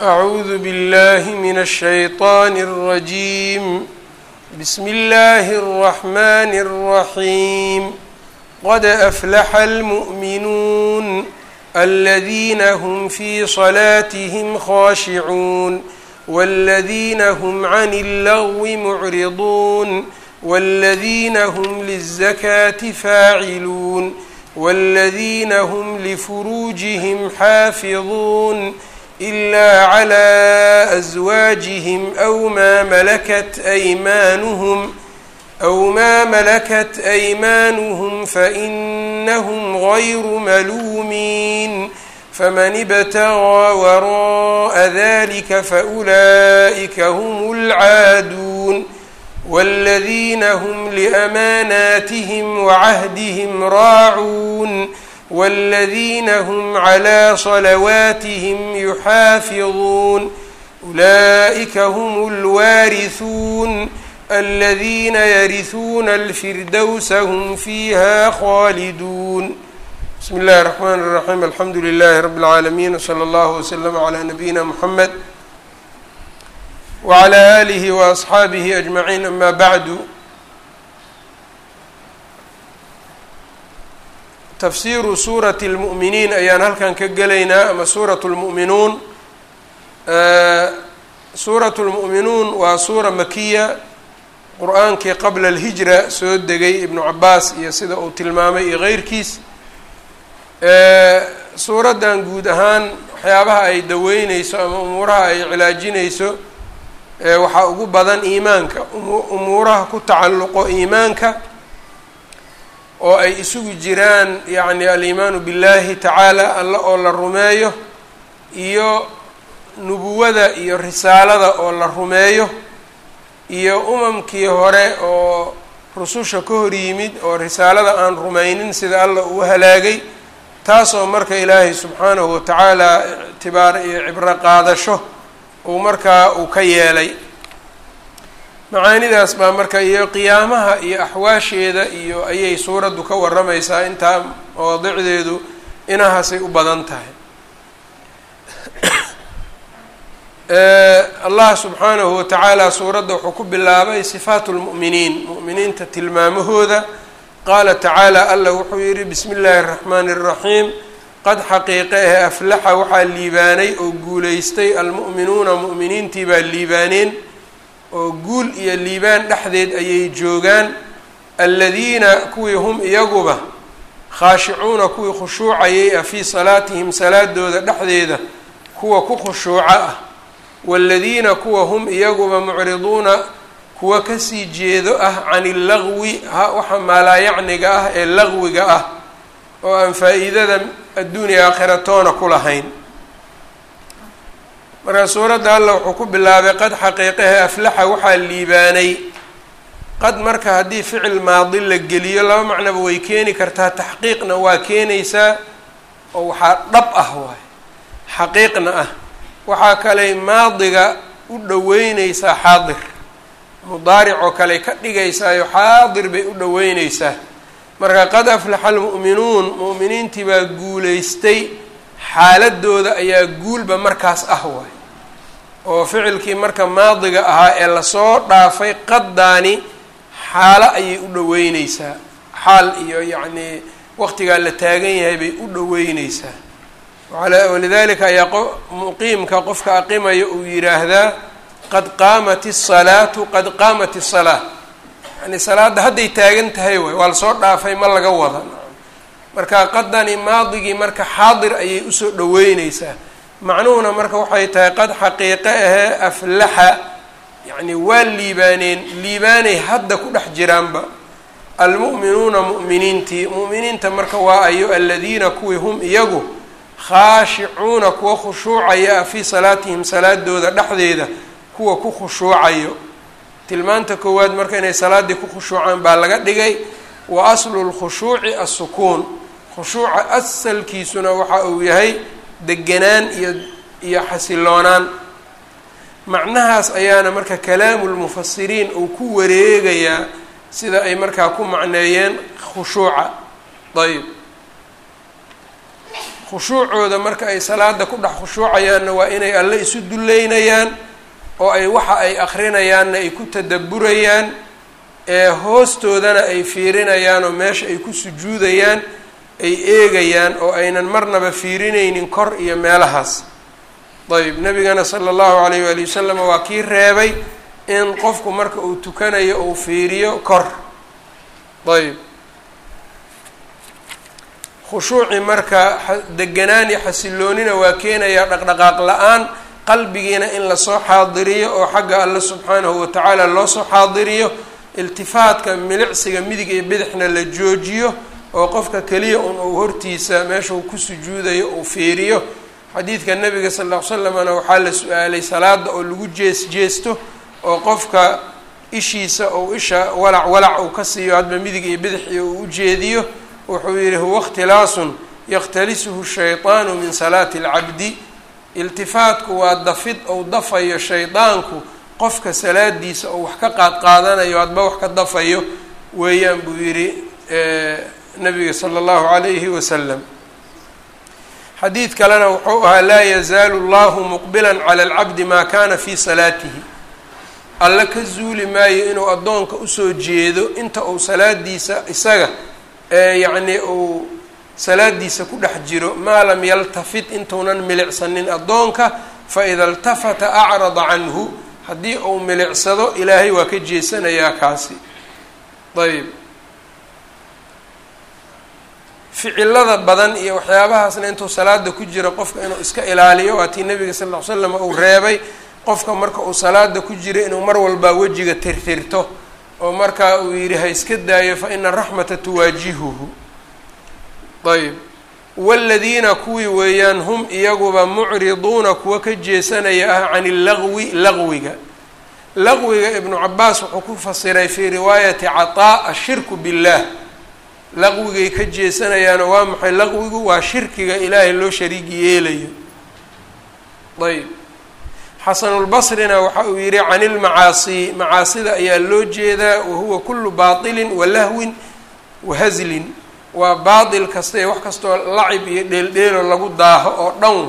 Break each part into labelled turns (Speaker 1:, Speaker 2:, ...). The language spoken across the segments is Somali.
Speaker 1: أعوذ بالله من الشيطان الرجيم بسم الله الرحمن الرحيم قد أفلح المؤمنون الذين هم في صلاتهم خاشعون والذين هم عن اللغو معرضون والذين هم للزكاة فاعلون والذين هم لفروجهم حافظون إلا على أزواجهم أو ما ملكت أيمانهم أو ما ملكت أيمانهم فإنهم غير ملومين فمن ابتغى وراء ذلك فأولئك هم العادون والذين هم لأماناتهم وعهدهم راعون والذين هم على صلواتهم يحافظون أولئك هم الوارثون الذين يرثون الفردوس هم فيها خالدون بسم الله الرحمن الرحيم الحمد لله رب العالمين وصلى الله وسلم على نبينا محمد وعلى آله وأصxaabihi أجمعين أما bعd tafsiru suuraة الmuؤminiin ayaan halkan ka gelaynaa ama suuraة الmuؤminuun suuraة الmuؤminuun waa suura makiya qur-aankii qabla الهijra soo degay ibnu cabaas iyo sida uu tilmaamay iyo غeyrkiis suuraddan guud ahaan waxyaabaha ay daweyneyso ama umuuraha ay cilaajineyso waxaa ugu badan iimaanka umuuraha ku tacalluqo iimaanka oo ay isugu jiraan yacni aliimaanu billahi tacaala alla oo la rumeeyo iyo nubuwada iyo risaalada oo la rumeeyo iyo umamkii hore oo rususha ka hor yimid oo risaalada aan rumaynin sida alla uu halaagay taasoo marka ilaahay subxaanahu watacaala ictibaar iyo cibro qaadasho uu markaa uu ka yeelay macaanidaas baa marka iyo qiyaamaha iyo axwaasheeda iyo ayay suuraddu ka warramaysaa intaa mawaadicdeedu inahaasay u badan tahay allah subxaanahu watacaala suuradda wuxuu ku bilaabay sifaatu lmu'miniin mu'miniinta tilmaamahooda qaala tacaala alla wuxuu yihi bismi illaahi araxmaani araxiim qad xaqiiqe ah aflaxa waxaa liibaanay oo guulaystay almu'minuuna mu'miniintii baa liibaaneen oo guul iyo liibaan dhexdeed ayay joogaan aladiina kuwii hum iyaguba khaashicuuna kuwii khushuucayay ah fii salaatihim salaadooda dhexdeeda kuwa ku khushuuco ah waaladiina kuwa hum iyaguba mucriduuna kuwa kasii jeedo ah can illagwi waxa maalaayacniga ah ee lagwiga ah oo aan faa-iidada adduuniya aakhiratoona ku lahayn marka suuradda alla wuxuu ku bilaabay qad xaqiiqahe aflaxa waxaa liibaanay qad marka haddii ficil maadi la geliyo laba macnaba way keeni kartaa taxqiiqna waa keenaysaa oo waxaa dhab ah waay xaqiiqna ah waxaa kaley maadiga u dhoweyneysaa xaadir mudaaric oo kale ka dhigaysaayo xaadir bay u dhoweyneysaa marka qad aflaxa almu'minuun mu'miniintii baa guulaystay xaaladooda ayaa guulba markaas ah waay oo ficilkii marka maadiga ahaa ee lasoo dhaafay qaddaani xaalo ayay u dhoweyneysaa xaal iyo yacnii waqtigaa la taagan yahay bay u dhoweyneysaa walidalika ayaa muqiimka qofka aqimaya uu yidhaahdaa qad qaamat isalaatu qad qaamat isalaa yani salaadda hadday taagan tahay waay waa lasoo dhaafay ma laga wada marka qadani maadigii marka xaadir ayay usoo dhoweyneysaa macnuhuna marka waxay tahay qad xaqiiqe ahee aflaxa yacni waa liibaaneen liibaanay hadda ku dhex jiraanba almu'minuuna mu'miniintii mu'miniinta marka waa ayo aladiina kuwii hum iyagu khaashicuuna kuwa khushuucaya ah fii salaatihim salaadooda dhexdeeda kuwa ku khushuucayo tilmaanta koowaad marka inay salaaddii ku khushuucaan baa laga dhigay wa aslu lkhushuuci assukuun khushuuca asalkiisuna waxa uu yahay deganaan iyo iyo xasiloonaan macnahaas ayaana marka kalaamu lmufasiriin uu ku wareegayaa sida ay markaa ku macneeyeen khushuuca ayb khushuucooda marka ay salaada ku dhex khushuucayaanna waa inay alle isu duleynayaan oo ay waxa ay akrinayaanna ay ku tadaburayaan ee hoostoodana ay fiirinayaan oo meesha ay ku sujuudayaan ay eegayaan oo aynan marnaba fiirinaynin kor iyo meelahaas ayb nabigana sala allahu alayh waali wasalam waa kii reebay in qofku marka uu tukanayo uu fiiriyo kor ayb khushuuci marka deganaan iyo xasiloonina waa keenayaa dhaqdhaqaaq la-aan qalbigiina in lasoo xaadiriyo oo xagga alle subxaanahu watacaala loo soo xaadiriyo iltifaadka milicsiga midig iyo bidixna la joojiyo oo qofka keliya un uu hortiisa meesha uu ku sujuudayo uu fiiriyo xadiidka nabiga sal ll ly slamna waxaa la su-aalay salaada oo lagu jees jeesto oo qofka ishiisa ou isha walac walac uu ka siiyo hadba midig iyo bidix iyo uu ujeediyo wuxuu yihi huwa ikhtilaasun yakhtalisuhu shayطaanu min salaati اlcabdi iltifaatku waa dafid ou dafayo shaydaanku qofka salaadiisa oo wax ka qaad qaadanayo hadba wax ka dafayo weeyaan buu yihi nabiga sala allahu calayhi wasalam xadiid kalena wuxuu ahaa laa yazaalu llahu muqbilan cala alcabdi maa kana fi salaatihi alle ka zuuli maayo inuu addoonka usoo jeedo inta uu salaadiisa isaga yacni uu salaadiisa ku dhex jiro maa lam yaltafit intuunan milicsanin addoonka faida iltafata acrada canhu haddii uu milicsado ilaahay waa ka jeesanayaa kaasi ayb ficilada badan iyo waxyaabahaasna intuu salaada ku jiro qofka inuu iska ilaaliyo waa tii nabiga sal ll ly slam uu reebay qofka marka uu salaada ku jiro inuu mar walbaa wejiga tirtirto oo markaa uu yidhi ha iska daayo fa ina araxmata tuwaajihuhu ayb waaladiina kuwii weeyaan hum iyaguba mucriduuna kuwa ka jeesanaya ah can illagwi laqwiga laqwiga ibnu cabaas wuxuu ku fasiray fii riwaayati cataa ashirku billaah laqwigay ka jeesanayaano waa maxay laqwigu waa shirkiga ilaahay loo shariigi yeelayo ayb xasanulbasrina waxa uu yihi can ilmacaasi macaasida ayaa loo jeedaa wahuwa kulu baatilin wa lahwin wa haslin waa baatil kasta ee wax kastoo lacib iyo dheeldheelo lagu daaho oo dhan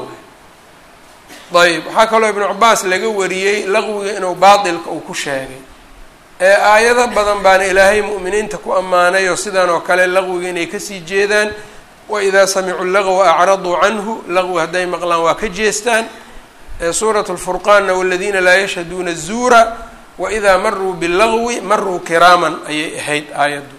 Speaker 1: waay ayb waxaa kaloo ibnu cabaas laga wariyey laqwiga inuu baatilka uu ku sheegay ee aayado badan baana ilaahay mu'miniinta ku ammaanay oo sidan oo kale laqwiga inay kasii jeedaan waidaa samicuu lagwa acraduu canhu laqwi hadday maqlaan waa ka jeestaan suurat lfurqaanna waladiina laa yashhaduuna zuura waidaa maruu bilagwi maruu kiraaman ayay ahayd aayaddu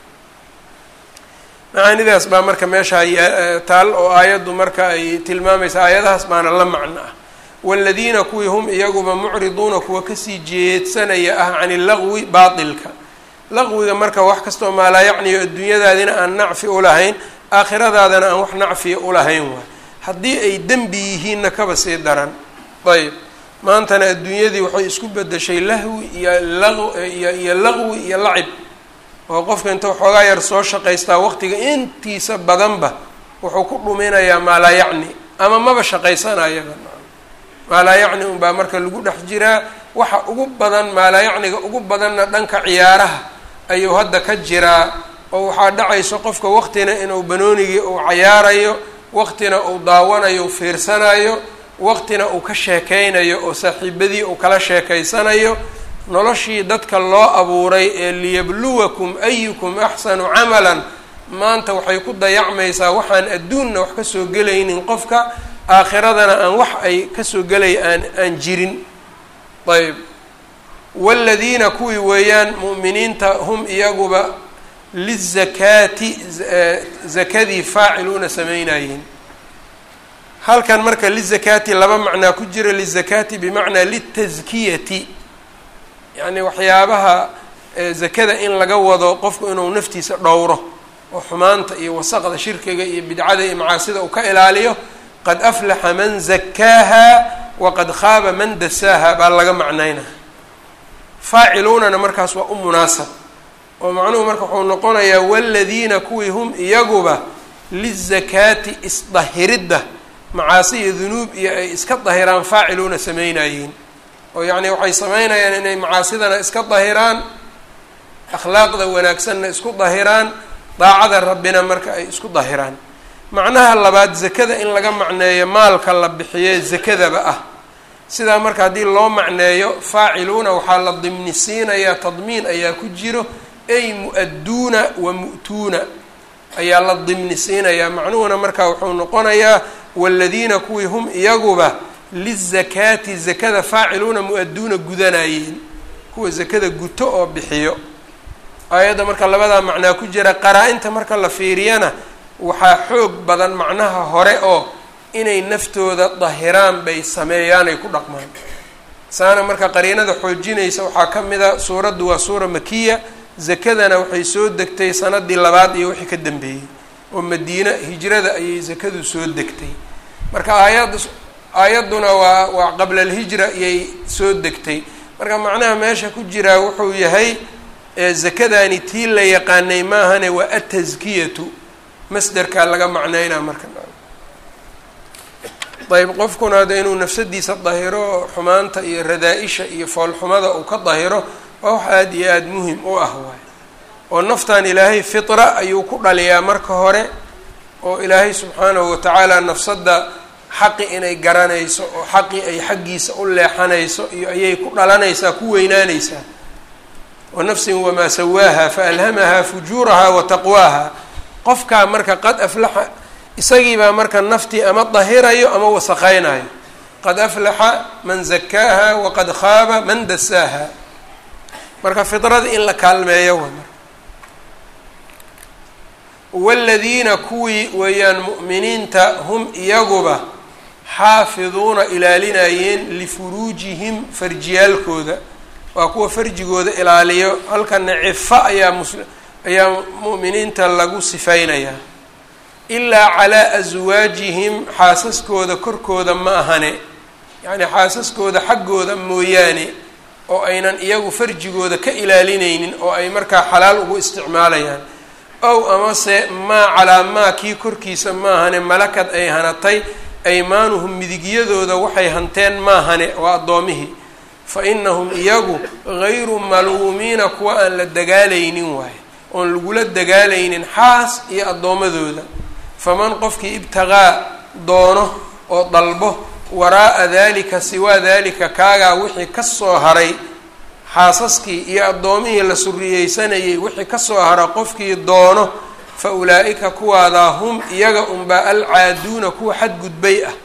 Speaker 1: macaanidaas baa marka meesha taal oo aayaddu marka ay tilmaamaysa aayadahaas baana la macno ah waaladiina kuwii hum iyaguba mucriduuna kuwa kasii jeedsanaya ah can illagwi baatilka laqwiga marka wax kastoo maalaa yacniyo adduunyadaadina aan nacfi ulahayn aakhiradaadana aan wax nacfiya ulahayn waay haddii ay dembi yihiinna kaba sii daran ayb maantana adduunyadii waxay isku bedeshay lahwi iyo laiyo iyo laqwi iyo lacib oo qofka inta waxoogaa yar soo shaqaystaa waqtiga intiisa badanba wuxuu ku dhuminayaa maalaa yacni ama maba shaqaysanayaba maalaa yacni unbaa marka lagu dhex jiraa waxa ugu badan maalaa yacniga ugu badanna dhanka ciyaaraha ayuu hadda ka jiraa oo waxaa dhacayso qofka waqtina inuu banoonigii uu cayaarayo waqtina uu daawanayo fiirsanayo waqtina uu ka sheekeynayo oo saaxiibadii uu kala sheekeysanayo noloshii dadka loo abuuray ee liyabluwakum ayukum axsanu camalan maanta waxay ku dayacmaysaa waxaan adduunna wax kasoo gelaynin qofka aakhiradana aan wax ay kasoo gelay aan aan jirin ayb waaladiina kuwii weeyaan mu'miniinta hum iyaguba lizakaati zakadii faaciluuna sameynayeen halkan marka lizakaati laba macnaa ku jira lizakaati bimacnaa litaskiyati yacni waxyaabaha zakada in laga wado qofku inuu naftiisa dhowro oo xumaanta iyo wasaqda shirkiga iyo bidcada iyo macaasida uu ka ilaaliyo qad aflaxa man zakaaha waqad khaaba man dasaaha baa laga macnaynaa faaciluunana markaas waa u munaasab oo macnuhu marka wuxuu noqonayaa waladiina kuwii hum iyaguba lizakaati isdahiridda macaasi iyo dunuub iyo ay iska dahiraan faaciluuna sameynayeen oo yacni waxay sameynayaan inay macaasidana iska dahiraan akhlaaqda wanaagsanna isku dahiraan daacada rabbina marka ay isku dahiraan macnaha labaad zakada in laga macneeyo maalka la bixiye zakadaba ah sidaa marka haddii loo macneeyo faaciluuna waxaa la dimni siinayaa tadmiin ayaa ku jiro ay mu-adduuna wa mu'tuuna ayaa la dimni siinayaa macnuhuna marka wuxuu noqonayaa waladiina kuwii hum iyaguba lizakaati zakada faaciluuna mu-adduuna gudanayeen kuwa zakada guto oo bixiyo aayadda marka labadaa macnaa ku jira qaraa-inta marka la fiiriyana waxaa xoog badan macnaha hore oo inay naftooda dahiraan bay sameeyaan ay ku dhaqmaan saana marka qariinada xoojinaysa waxaa ka mid a suuraddu waa suura makiya zakadana waxay soo degtay sanadii labaad iyo wixii ka dambeeyey oo madiina hijrada ayay zakadu soo degtay marka aayad aayadduna waa waa qabla alhijra iyay soo degtay marka macnaha meesha ku jiraa wuxuu yahay zakadani tii la yaqaanay maahane waa ataskiyatu masderkaa laga macneynaa marka ayb qofkuna de inuu nafsadiisa dahiro xumaanta iyo radaa-isha iyo foolxumada uu ka dahiro waa wax aada iyo aada muhim u ah waay oo naftan ilaahay fitra ayuu ku dhaliyaa marka hore oo ilaahay subxaanahu watacaala nafsadda xaqi inay garanayso oo xaqi ay xaggiisa u leexanayso iyo ayay ku dhalanaysaa ku weynaanaysaa wa nafsin wamaa sawaaha faalhamaha fujuuraha wa taqwaaha qofkaa marka qad aflaxa isagiibaa marka naftii ama dahirayo ama wasaqaynayo qad aflaxa man zakaaha waqad khaaba man dasaaha marka fidrada in la kaalmeeyo wa marka waladiina kuwii weeyaan mu'miniinta hum iyaguba xaafiduuna ilaalinayeen lifuruujihim farjiyaalkooda waa kuwa farjigooda ilaaliyo halkana cifa ayaa mus ayaa mu'miniinta lagu sifaynayaa ilaa calaa aswaajihim xaasaskooda korkooda ma ahane yacnii xaasaskooda xaggooda mooyaane oo aynan iyagu farjigooda ka ilaalinaynin oo ay markaa xalaal ugu isticmaalayaan ow amase maa calaa maa kii korkiisa maahane malakad ay hanatay aymaanuhum midigyadooda waxay hanteen maahane waa addoomihii fa inahum iyagu gayru maluumiina kuwa aan la dagaalaynin waaye oon lagula dagaalaynin xaas iyo addoommadooda faman qofkii ibtiqaa doono oo dalbo waraa'a dalika siwaa dalika kaagaa wixii kasoo haray xaasaskii iyo addoomihii la suriyeysanayay wixii kasoo hara qofkii doono fa ulaa-ika kuwaadaa hum iyaga unbaa alcaaduuna kuwa xadgudbay ah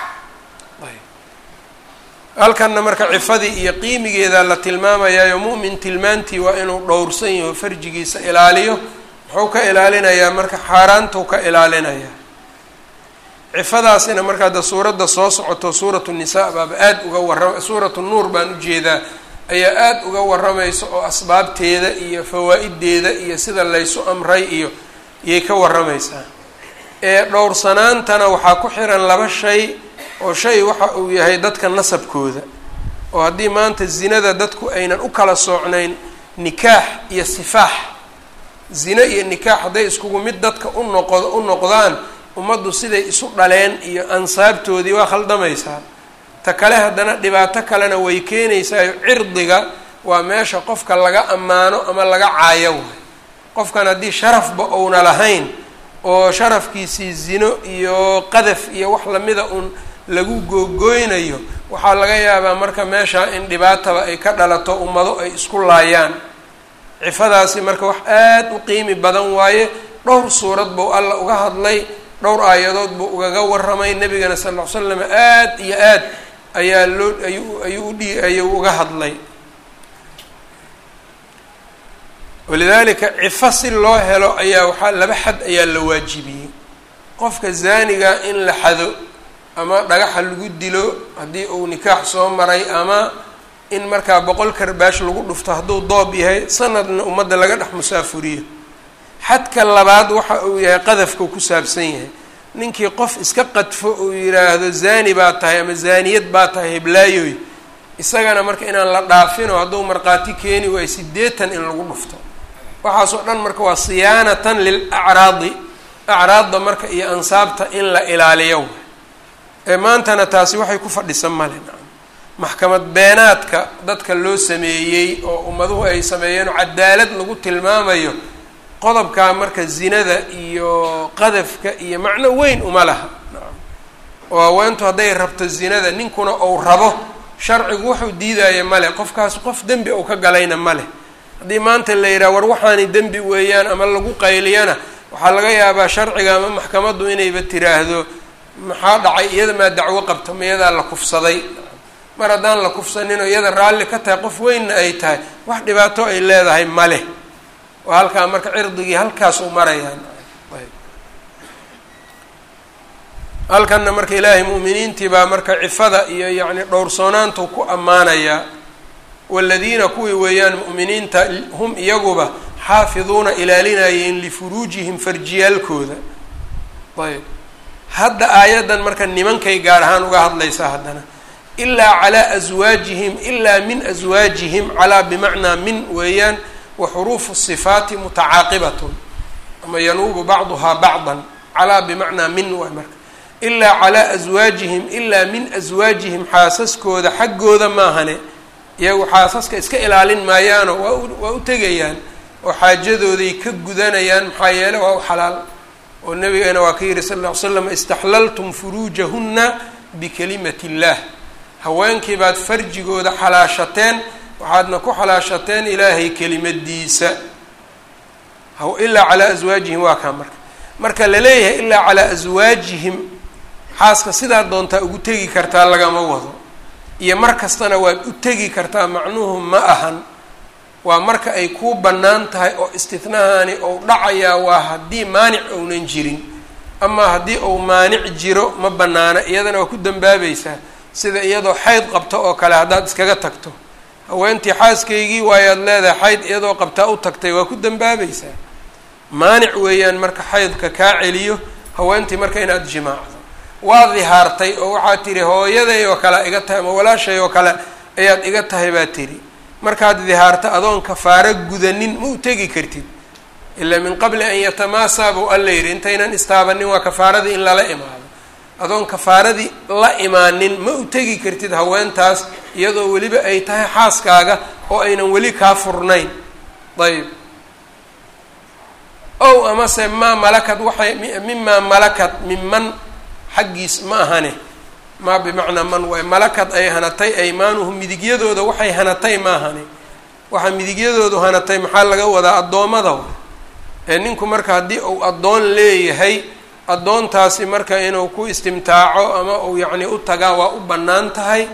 Speaker 1: halkanna marka cifadii iyo qiimigeeda la tilmaamayaayo mu'min tilmaantii waa inuu dhowrsan yaho farjigiisa ilaaliyo muxuu ka ilaalinayaa marka xaaraantuu ka ilaalinayaa cifadaasina marka hadda suuradda soo socoto suuratu nisaa baaba aada uga warrama suuratu nuur baan ujeedaa ayaa aada uga warramaysa oo asbaabteeda iyo fawaa-ideeda iyo sida laysu amray iyo iyay ka warramaysaa ee dhowrsanaantana waxaa ku xiran laba shay oo shay waxa uu yahay dadka nasabkooda oo haddii maanta zinada dadku aynan u kala soocnayn nikaax iyo sifaax zine iyo nikaax hadday iskugu mid dadka u noqo u noqdaan ummaddu siday isu dhaleen iyo ansaabtoodii waa khaldamaysaa ta kale haddana dhibaato kalena way keenaysaayo cirdiga waa meesha qofka laga ammaano ama laga caayo waay qofkan haddii sharafba uuna lahayn oo sharafkiisii zino iyo qadaf iyo wax lamida uun lagu googooynayo waxaa laga yaabaa marka meesha in dhibaataba ay ka dhalato ummado ay isku laayaan cifadaasi marka wax aada u qiimi badan waaye dhowr suurad buu alla uga hadlay dhowr aayadood buu ugaga warramay nebigana sal ll ly slam aada iyo aad ayaa loo ayuu ayuu udhi ayuu uga hadlay walidaalika cifo si loo helo ayaa waxaa laba xad ayaa la waajibiyey qofka zaaniga in la xado ama dhagaxa lagu dilo haddii uu nikaax soo maray ama in markaa boqol karbaash lagu dhufto hadduu doob yahay sanadna ummadda laga dhex musaafuriyo xadka labaad waxa uu yahay qadafkau ku saabsan yahay ninkii qof iska qadfo uu yidhaahdo zaani baa tahay ama zaaniyad baa tahay heblaayoy isagana marka inaan la dhaafino hadduu markhaati keeni waayo sideetan in lagu dhufto waxaasoo dhan marka waa siyaanatan lil acraadi acraadda marka iyo ansaabta in la ilaaliyo ee maantana taasi waxay ku fadhisan male maxkamad beenaadka dadka loo sameeyey oo ummaduhu ay sameeyeen oo cadaalad lagu tilmaamayo qodobkaa marka zinada iyo qadafka iyo macno weyn uma laha oo haweentu hadday rabto zinada ninkuna ou rabo sharcigu wuxuu diidaya male qofkaas qof dembi ou ka galayna male haddii maanta la yidhaha war waxaani dembi weeyaan ama lagu qayliyana waxaa laga yaabaa sharciga ama maxkamaddu inayba tiraahdo maxaa dhacay iyada maa dacwo qabta ma iyadaa la kufsaday mar haddaan la kufsanin oo iyada raalli ka tahay qof weynna ay tahay wax dhibaato ay leedahay male oo halkaa marka cirdigii halkaas u marayaan halkanna marka ilaahay mu'miniintii baa marka cifada iyo yacni dhowrsoonaantu ku ammaanayaa waladiina kuwii weeyaan mu'miniinta hum iyaguba xaafiduuna ilaalinayeen lifuruujihim farjiyaalkooda ayb hadda aayaddan marka nimankay gaar ahaan uga hadlaysaa haddana ilaa calaa aswaajihim ilaa min aswaajihim calaa bimacnaa min weeyaan wa xuruufu sifaati mutacaaqibatun ama yanuubu bacduhaa bacdan calaa bimacnaa min waay marka ilaa calaa aswaajihim ilaa min aswaajihim xaasaskooda xaggooda maahane iyagu xaasaska iska ilaalin maayaano waa u waa u tegayaan oo xaajadooday ka gudanayaan maxaa yeele waa u xalaal oo nabigeena waa ka yihi sal lla ly slam istaxlaltum furuujahunna bikalimati illaah haweenkii baad farjigooda xalaashateen waxaadna ku xalaashateen ilaahay kelimadiisa ilaa calaa aswaajihim waa kaa marka marka la leeyahay ilaa calaa aswaajihim xaaska sidaa doontaa ugu tegi kartaa lagama wado iyo mar kastana waad u tegi kartaa macnuhu ma ahan waa marka ay kuu bannaan tahay oo istitnahaani ou dhacayaa waa haddii maanic ounan jirin amaa haddii ou maanic jiro ma bannaana iyadana waa ku dambaabaysaa sida iyadoo xayd qabto oo kale haddaad iskaga tagto haweentii xaaskaygii waayaad leedahay xayd iyadoo qabtaa u tagtay waa ku dambaabaysaa maanic weeyaan marka xaydka kaa celiyo haweentii marka inaad jimaacdo waa dihaartay oo waxaad tihi hooyaday oo kale iga tahay ama walaashay oo kale ayaad iga tahay baad tidhi markaad dihaarto adoon kafaaro gudanin ma u tegi kartid ilaa min qabli an yatamaasaa buu alla yidhi intaynan istaabanin waa kafaaradii in lala imaado adoon kafaaradii la imaanin ma u tegi kartid haweentaas iyadoo weliba ay tahay xaaskaaga oo aynan weli kaa furnayn ayb ow amase maa malakad waxay mimaa malakad minman xaggiis ma ahane maa bimacnaa man waay malakad ay hanatay aymaanuhum midigyadooda waxay hanatay ma ahane waxaa midigyadoodu hanatay maxaa laga wadaa addoommada ee ninku marka haddii uu addoon leeyahay addoontaasi marka inuu ku istimtaaco ama uu yacni u tagaa waa u bannaan tahay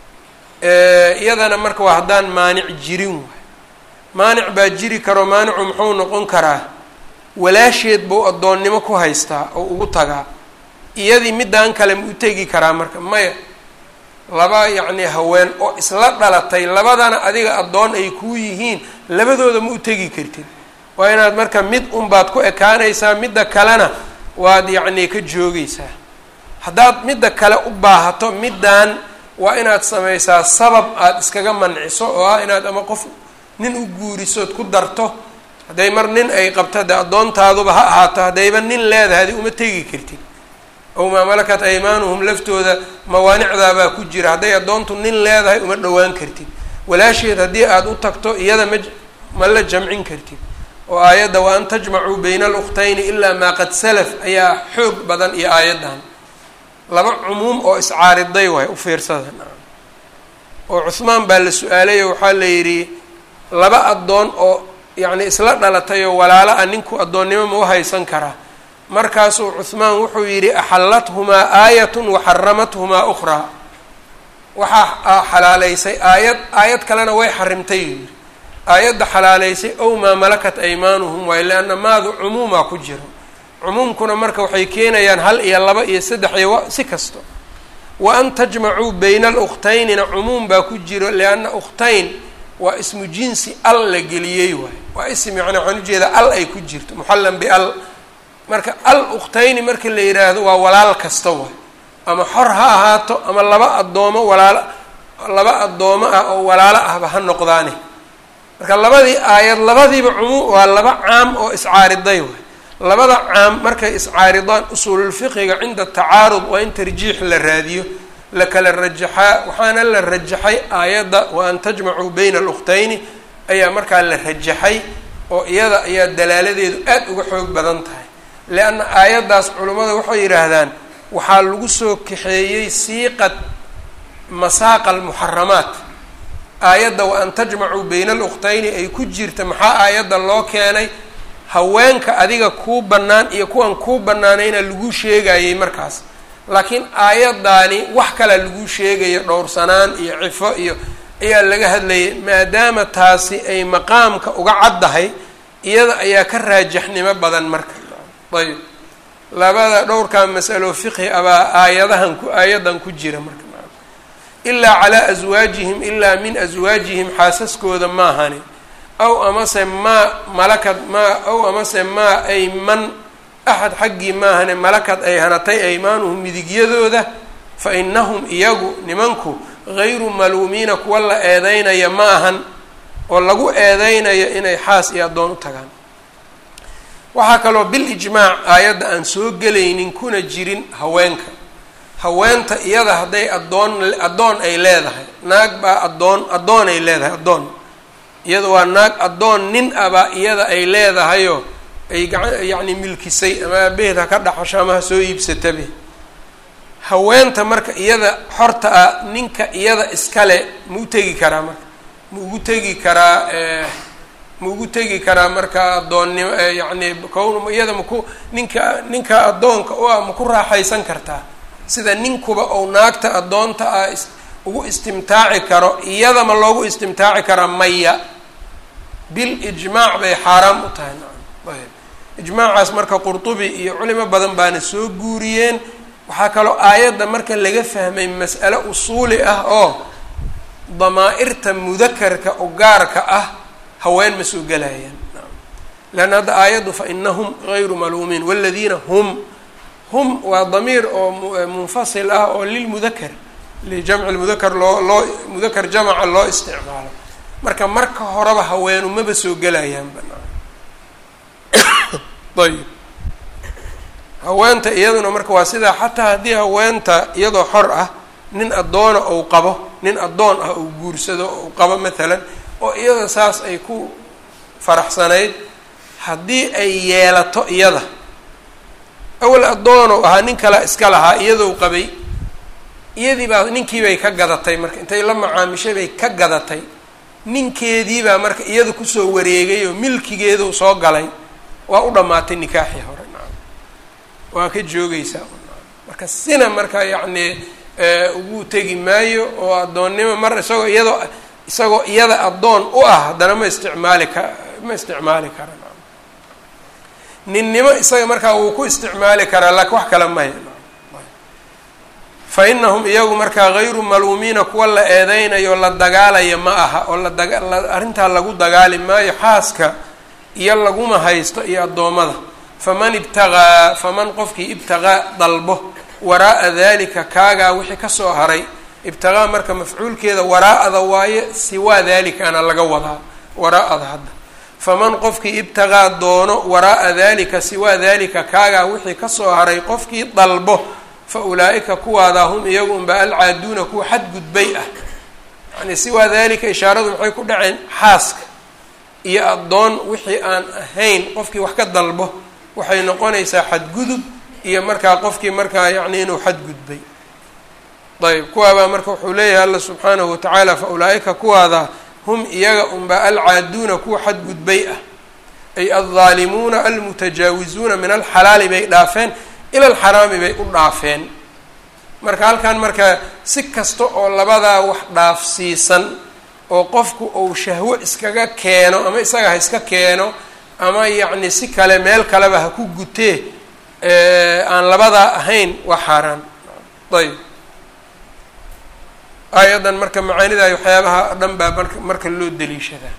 Speaker 1: iyadana marka waa haddaan maanic jirin waay maanic baa jiri karo maanicu muxuu noqon karaa walaasheed buu addoonnimo ku haystaa oo ugu tagaa iyadii middaan kale ma u tegi karaa marka maya laba yacni haween oo isla dhalatay labadana adiga addoon ay kuu yihiin labadooda ma u tegi kartid waa inaad marka mid unbaad ku ekaanaysaa midda kalena waad yacni ka joogaysaa haddaad midda kale u baahato middaan waa inaad samaysaa sabab aada iskaga manciso oo ah inaad ama qof nin u guurisood ku darto hadday mar nin ay qabto dee addoontaaduba ha ahaato haddayba nin leedahay adi uma tegi kartid ow maa malakat aymaanuhum laftooda mawaanicdaabaa ku jira hadday addoontu nin leedahay uma dhowaan kartid walaasheed haddii aada u tagto iyada ma ma la jamcin kartid oo aayadda wa an tajmacuu bayna alukhtayni ilaa maa qad salaf ayaa xoog badan iyo aayaddan laba cumuum oo iscaariday waay u fiirsada oo cuhmaan baa la su-aalayo waxaa la yidhi laba addoon oo yacni isla dhalatay oo walaalo ah ninku addoonnimo ma u haysan karaa markaasuu cuhmaan wuxuu yidhi axallathumaa aayatun waxaramathumaa ukhraa waxaa xalaaleysay aayad aayad kalena way xarimtay yidhi aayadda xalaaleysay ow maa malakat aymaanuhum waay leanna maadu cumuumaa ku jiro cumuumkuna marka waxay keenayaan hal iyo laba iyo saddex iyo si kasto wa an tajmacuu bayna alukhtaynina cumuum baa ku jiro lianna ukhtayn waa ismu jinsi al la geliyey waay waa ism yani waxaan ujeedaa al ay ku jirto muxallan bial marka al ukhtayni marka la yidhaahdo waa walaal kasta waay ama xor ha ahaato ama laba addoomo walaalo laba addoomo ah oo walaalo ahba ha noqdaane marka labadii aayad labadiiba cumuum waa laba caam oo iscaariday waay labada caam markay iscaaridaan usuululfiqiga cinda tacaarud waa in tarjiix la raadiyo la kala rajaxaa waxaana la rajaxay aayadda wa an tajmacuu bayna alukhtayni ayaa markaa la rajaxay oo iyada ayaa dalaaladeedu aada uga xoog badan tahay leanna aayaddaas culummada waxay yidhaahdaan waxaa lagu soo kaxeeyey siiqad masaaqa almuxaramaat aayadda wa an tajmacuu bayna alukhtayni ay ku jirta maxaa aayadda loo keenay haweenka adiga kuu bannaan iyo kuwan kuu bannaanayna lagu sheegayay markaas laakiin aayaddaani wax kalea lagu sheegayo dhowrsanaan iyo cifo iyo ayaa laga hadlayay maadaama taasi ay maqaamka uga caddahay iyada ayaa ka raajaxnimo badan marka ayb labada dhowrkaa masalo fiqhi abaa aayadahan ku aayaddan ku jira marka ilaa calaa aswaajihim ilaa min aswaajihim xaasaskooda maahani aw amase maa malakad maa aw amase maa ay man axad xaggii maahane malakad ay hanatay aymaanuhum midigyadooda fa inahum iyagu nimanku gayru maluumiina kuwa la eedeynaya ma ahan oo lagu eedeynayo inay xaas iyo addoon u tagaan waxaa kaloo bil ijmaac aayadda aan soo gelaynin kuna jirin haweenka haweenta iyada hadday addoon addoon ay leedahay naag baa addoon addoon ay leedahay addoon iyada waa naag addoon nin abaa iyada ay leedahayoo ay gaca yacni milkisay ama aabaheed ha ka dhaxasho ama ha soo iibsatabe haweenta marka iyada xorta ah ninka iyada iskale ma u tegi karaa marka ma ugu tegi karaa ma ugu tegi karaa marka addoonnimo yacni kown iyada maku ninka ninka addoonka u ah ma ku raaxaysan kartaa sida ninkuba ou naagta addoonta ah ugu istimtaaci karo iyada ma loogu istimtaaci karaa maya bil ijmaac bay xaaraam u tahay nacam ayb ijmaacaas marka qurtubi iyo culimo badan baana soo guuriyeen waxaa kaloo aayadda marka laga fahmay mas'ale usuuli ah oo damaa-irta mudakarka oo gaarka ah haween ma soo gelayaan leanna hadda aayaddu fa inahum gayru maluumiin waladiina hum hum waa damiir oo munfasil ah oo lilmudakar lijamci lmudakar loo loo mudakar jamaca loo isticmaalo marka marka horeba haweenu maba soo gelayaan banaan ayb haweenta iyaduna marka waa sidaa xataa haddii haweenta iyadoo xor ah nin addoona ou qabo nin addoon ah ou guursado ou qabo maalan oo iyada saas ay ku faraxsanayd haddii ay yeelato iyada awal addoonow ahaa nin kale iska lahaa iyadou qabay iyadii baa ninkiibay ka gadatay marka intay la macaamishay bay ka gadatay ninkeediibaa marka iyada kusoo wareegay oo milkigeedu soo galay waa u dhammaatay nikaaxii hore nacam waa ka joogaysaa marka sina marka yacni ugu tegi maayo oo addoonnimo mar isagoo iyadoo isagoo iyada addoon u ah haddana ma isticmaali ka ma isticmaali kara nacam ninnimo isaga markaa wuu ku isticmaali karaa laakiin wax kale maya fa inahum iyagu markaa gayru maluumiina kuwa la eedeynayo la dagaalaya ma aha oo ladaga arrintaa lagu dagaali maayo xaaska iyo laguma haysto iyo addoommada faman ibtaqaa faman qofkii ibtaqaa dalbo waraa'a dalika kaagaa wixii kasoo haray ibtiqaa marka mafcuulkeeda waraa'ada waaye siwaa dalikaana laga wadaa waraa'ada hadda faman qofkii ibtaqaa doono waraa'a dalika siwaa dalika kaagaa wixii kasoo haray qofkii dalbo fa ulaa'ika kuwaadaa hum iyagu unba alcaaduuna kuwa xadgudbay ah yacni siwaa dalika ishaaradu maxay ku dhaceen xaaska iyo addoon wixii aan ahayn qofkii wax ka dalbo waxay noqonaysaa xadgudub iyo markaa qofkii markaa yacni inuu xadgudbay ayb kuwaabaa marka wuxuu leeyahay alla subxaanahu watacaala fa ulaa'ika kuwaada hum iyaga unba alcaaduuna kuwa xadgudbay ah ay aldaalimuuna almutajaawizuuna min alxalaali bay dhaafeen ila alxaraami bay u dhaafeen marka halkan marka si kasta oo labadaa wax dhaafsiisan oo qofku uu shahwo iskaga keeno ama isaga ha iska keeno ama yacni si kale meel kaleba ha ku gutee aan labadaa ahayn waa xaaraan ayb aayaddan marka macaanidaay waxyaabaha dhan baa marka marka loo daliishadaa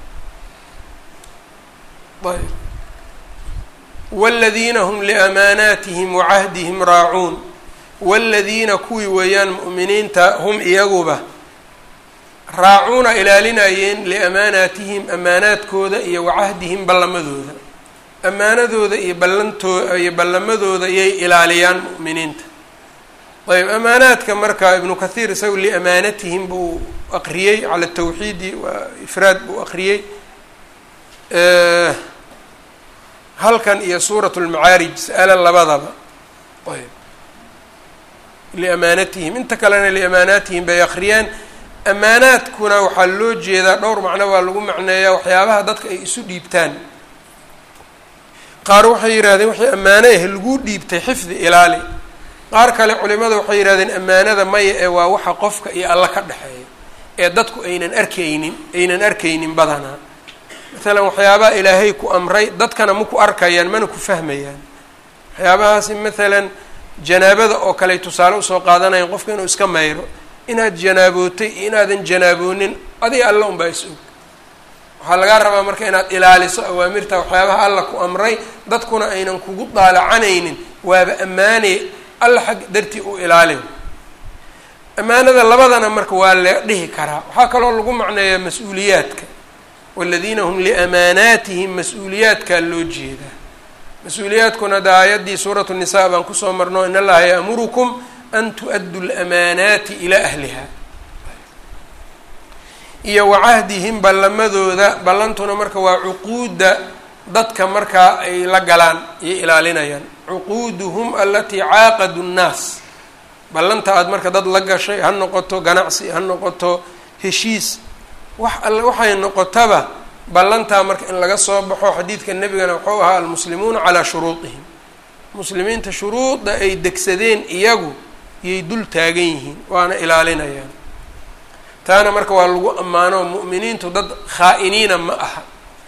Speaker 1: ayb wاladiina hm liamaanaatihim wacahdihim raacuun wاladiina kuwii weeyaan mu'miniinta hum iyaguba raacuuna ilaalinayeen liamaanaatihim amaanaadkooda iyo wacahdihim ballamadooda amaanadooda iyo ballantoo iyo ballamadooda iyay ilaaliyaan mu'miniinta ayb amaanaadka marka ibnu kathiir isaga liamaanatihim buu aqriyey cala tawxiidi waa ifraad buu aqriyey halkan iyo suurat lmacaarij sa'ala labadaba ayb liamaanatihim inta kalena liamaanaatihim bay akhriyaan amaanaadkuna waxaa loo jeedaa dhowr macno baa lagu macneeyaa waxyaabaha dadka ay isu dhiibtaan qaar waxay yidhahdeen waxay ammaano ah laguu dhiibtay xifdi ilaali qaar kale culimada waxay yidhahdeen ammaanada maya ee waa waxa qofka iyo alla ka dhexeeya ee dadku aynan arkaynin aynan arkaynin badanaa maalan waxyaabaha ilaahay ku amray dadkana ma ku arkayaan mana ku fahmayaan waxyaabahaasi maalan janaabada oo kale tusaale usoo qaadanayan qofka inuu iska mayro inaad janaabootay iyo inaadan janaaboonin adiga alla unbaa is og waxaa lagaa rabaa marka inaad ilaaliso awaamirta waxyaabaha alla ku amray dadkuna aynan kugu daalacanaynin waaba ammaanay alla xag dartii u ilaali ammaanada labadana marka waa la dhihi karaa waxaa kaloo lagu macneeyaa mas-uuliyaadka waladiina hum liamaanaatihim mas-uuliyaadkaa loo jeedaa mas-uuliyaadkuna da aayaddii suuratu nisaa baan kusoo marno in allaha ya'murukum an tu-addu lamaanaati ilaa ahliha iyo wacahdihim ballamadooda ballantuna marka waa cuquudda dadka markaa ay la galaan iyo ilaalinayaan cuquuduhum alatii caaqadu nnaas ballanta aada marka dad la gashay ha noqoto ganacsi ha noqoto heshiis wax alle waxay noqotaba ballantaa marka in laga soo baxo xadiidka nebigana wuxuu ahaa almuslimuuna calaa shuruudihim muslimiinta shuruudda ay degsadeen iyagu yay dul taagan yihiin waana ilaalinayaan taana marka waa lagu ammaano mu'miniintu dad khaa-iniina ma aha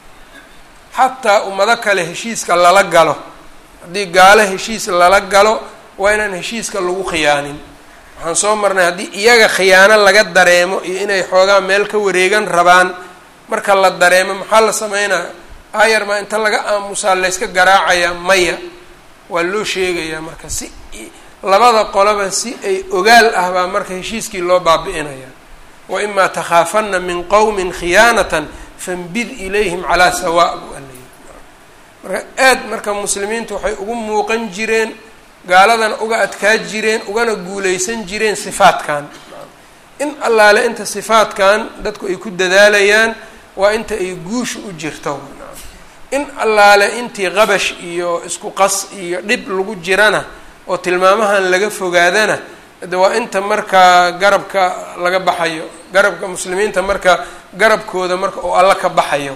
Speaker 1: xataa ummado kale heshiiska lala galo haddii gaalo heshiis lala galo waa inaan heshiiska lagu khiyaanin waxaan soo marnay haddii iyaga khiyaano laga dareemo iyo inay xoogaa meel ka wareegan rabaan marka la dareemo maxaa la sameynaa aayar maa inta laga aamusaa layska garaacayaa maya waa loo sheegayaa marka si labada qoloba si ay ogaal ah baa marka heshiiskii loo baabi-inaya wa imaa takhaafanna min qowmin khiyaanatan fanbid ilayhim calaa sawaa buu alay marka aad marka muslimiintu waxay ugu muuqan jireen gaaladana uga adkaa jireen ugana guuleysan jireen sifaadkan in allaale inta sifaadkan dadku ay ku dadaalayaan waa inta ay guusha u jirto in allaale intii qabash iyo isku qas iyo dhib lagu jirana oo tilmaamahan laga fogaadana de waa inta markaa garabka laga baxayo garabka muslimiinta marka garabkooda marka oo alla ka baxayo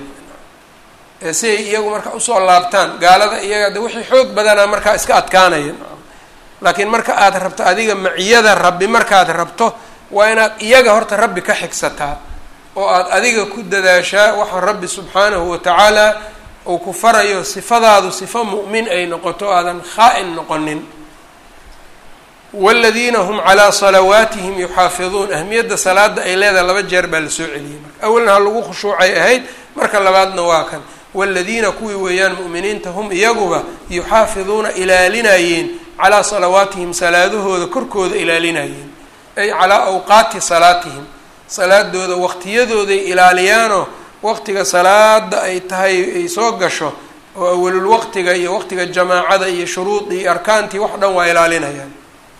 Speaker 1: si ay iyagu marka usoo laabtaan gaalada iyaga de wixii xoog badanaa markaa iska adkaanaya laakiin marka aad rabto adiga maciyada rabbi markaad rabto waa inaad iyaga horta rabbi ka xigsataa oo aad adiga ku dadaashaa waxa rabbi subxaanahu watacaala uu ku farayo sifadaadu sifo mu'min ay noqoto aadan khaa-in noqonin waladiina hum calaa salawaatihim yuxaafiduun ahmiyadda salaada ay leedahay laba jeer baa lasoo celiyey marka awalna ha lagu khushuucay ahayd marka labaadna waa kan waladiina kuwii weeyaan mu'miniinta hum iyaguba yuxaafiduuna ilaalinayeen calaa salawaatihim salaadahooda korkooda ilaalinayeen ay calaa awqaati salaatihim salaadooda waqtiyadooday ilaaliyaanoo waqtiga salaada ay tahay ay soo gasho oo awalul waqtiga iyo waqtiga jamaacada iyo shuruudii iyo arkaantii wax dhan waa ilaalinayaan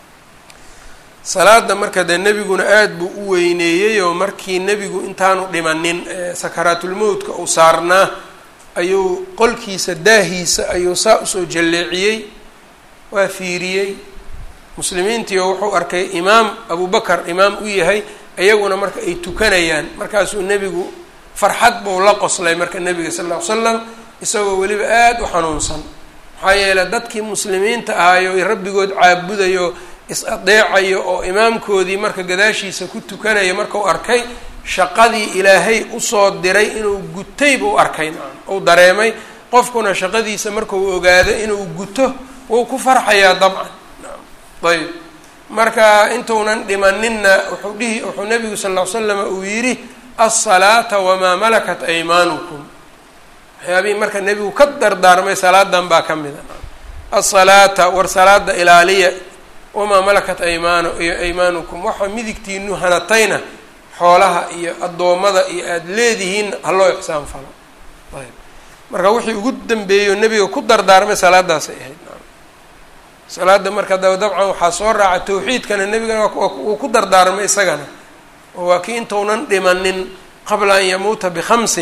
Speaker 1: salaada marka dee nebiguna aada buu u weyneeyey oo markii nebigu intaanu dhimanin sakaraatulmowtka uu saarnaa ayuu qolkiisa daahiisa ayuu saa usoo jalleeciyey waa fiiriyey muslimiintii oo wuxuu arkay imaam abubakar imaam u yahay iyaguna marka ay tukanayaan markaasuu nebigu farxad buu la qoslay marka nebiga sal ll ly slam isagoo weliba aada u xanuunsan maxaa yeeley dadkii muslimiinta ahaayo rabbigood caabudayo is-adeecayo oo imaamkoodii marka gadaashiisa ku tukanaya markau arkay shaqadii ilaahay usoo diray inuu gutay buu arkay uu dareemay qofkuna shaqadiisa markuu ogaado inuu guto wuu ku farxayaa dabcan ayb marka intuunan dhimaninna wuxuu dhihi wuxuu nabigu sal ll ly slama uu yidhi alsalaata wamaa malakat aymaanukum waxyaabihii marka nebigu ka dardaarmay salaadan baa ka mida alsalaata war salaada ilaaliya wamaa malakat aymaan iyo aymaanukum waxa midigtiinu hanatayna xoolaha iyo addoommada iyo aada leedihiin haloo ixsaan falo ayb marka wixii ugu dambeeyo nebiga ku dardaarmay salaadaasay ahayd salaada marka daba dabcan waxaa soo raaca tawxiidkana nebigana wuu ku dardaarmay isagana oo waa kii intaunan dhimanin qabla an yamuuta bikhamsin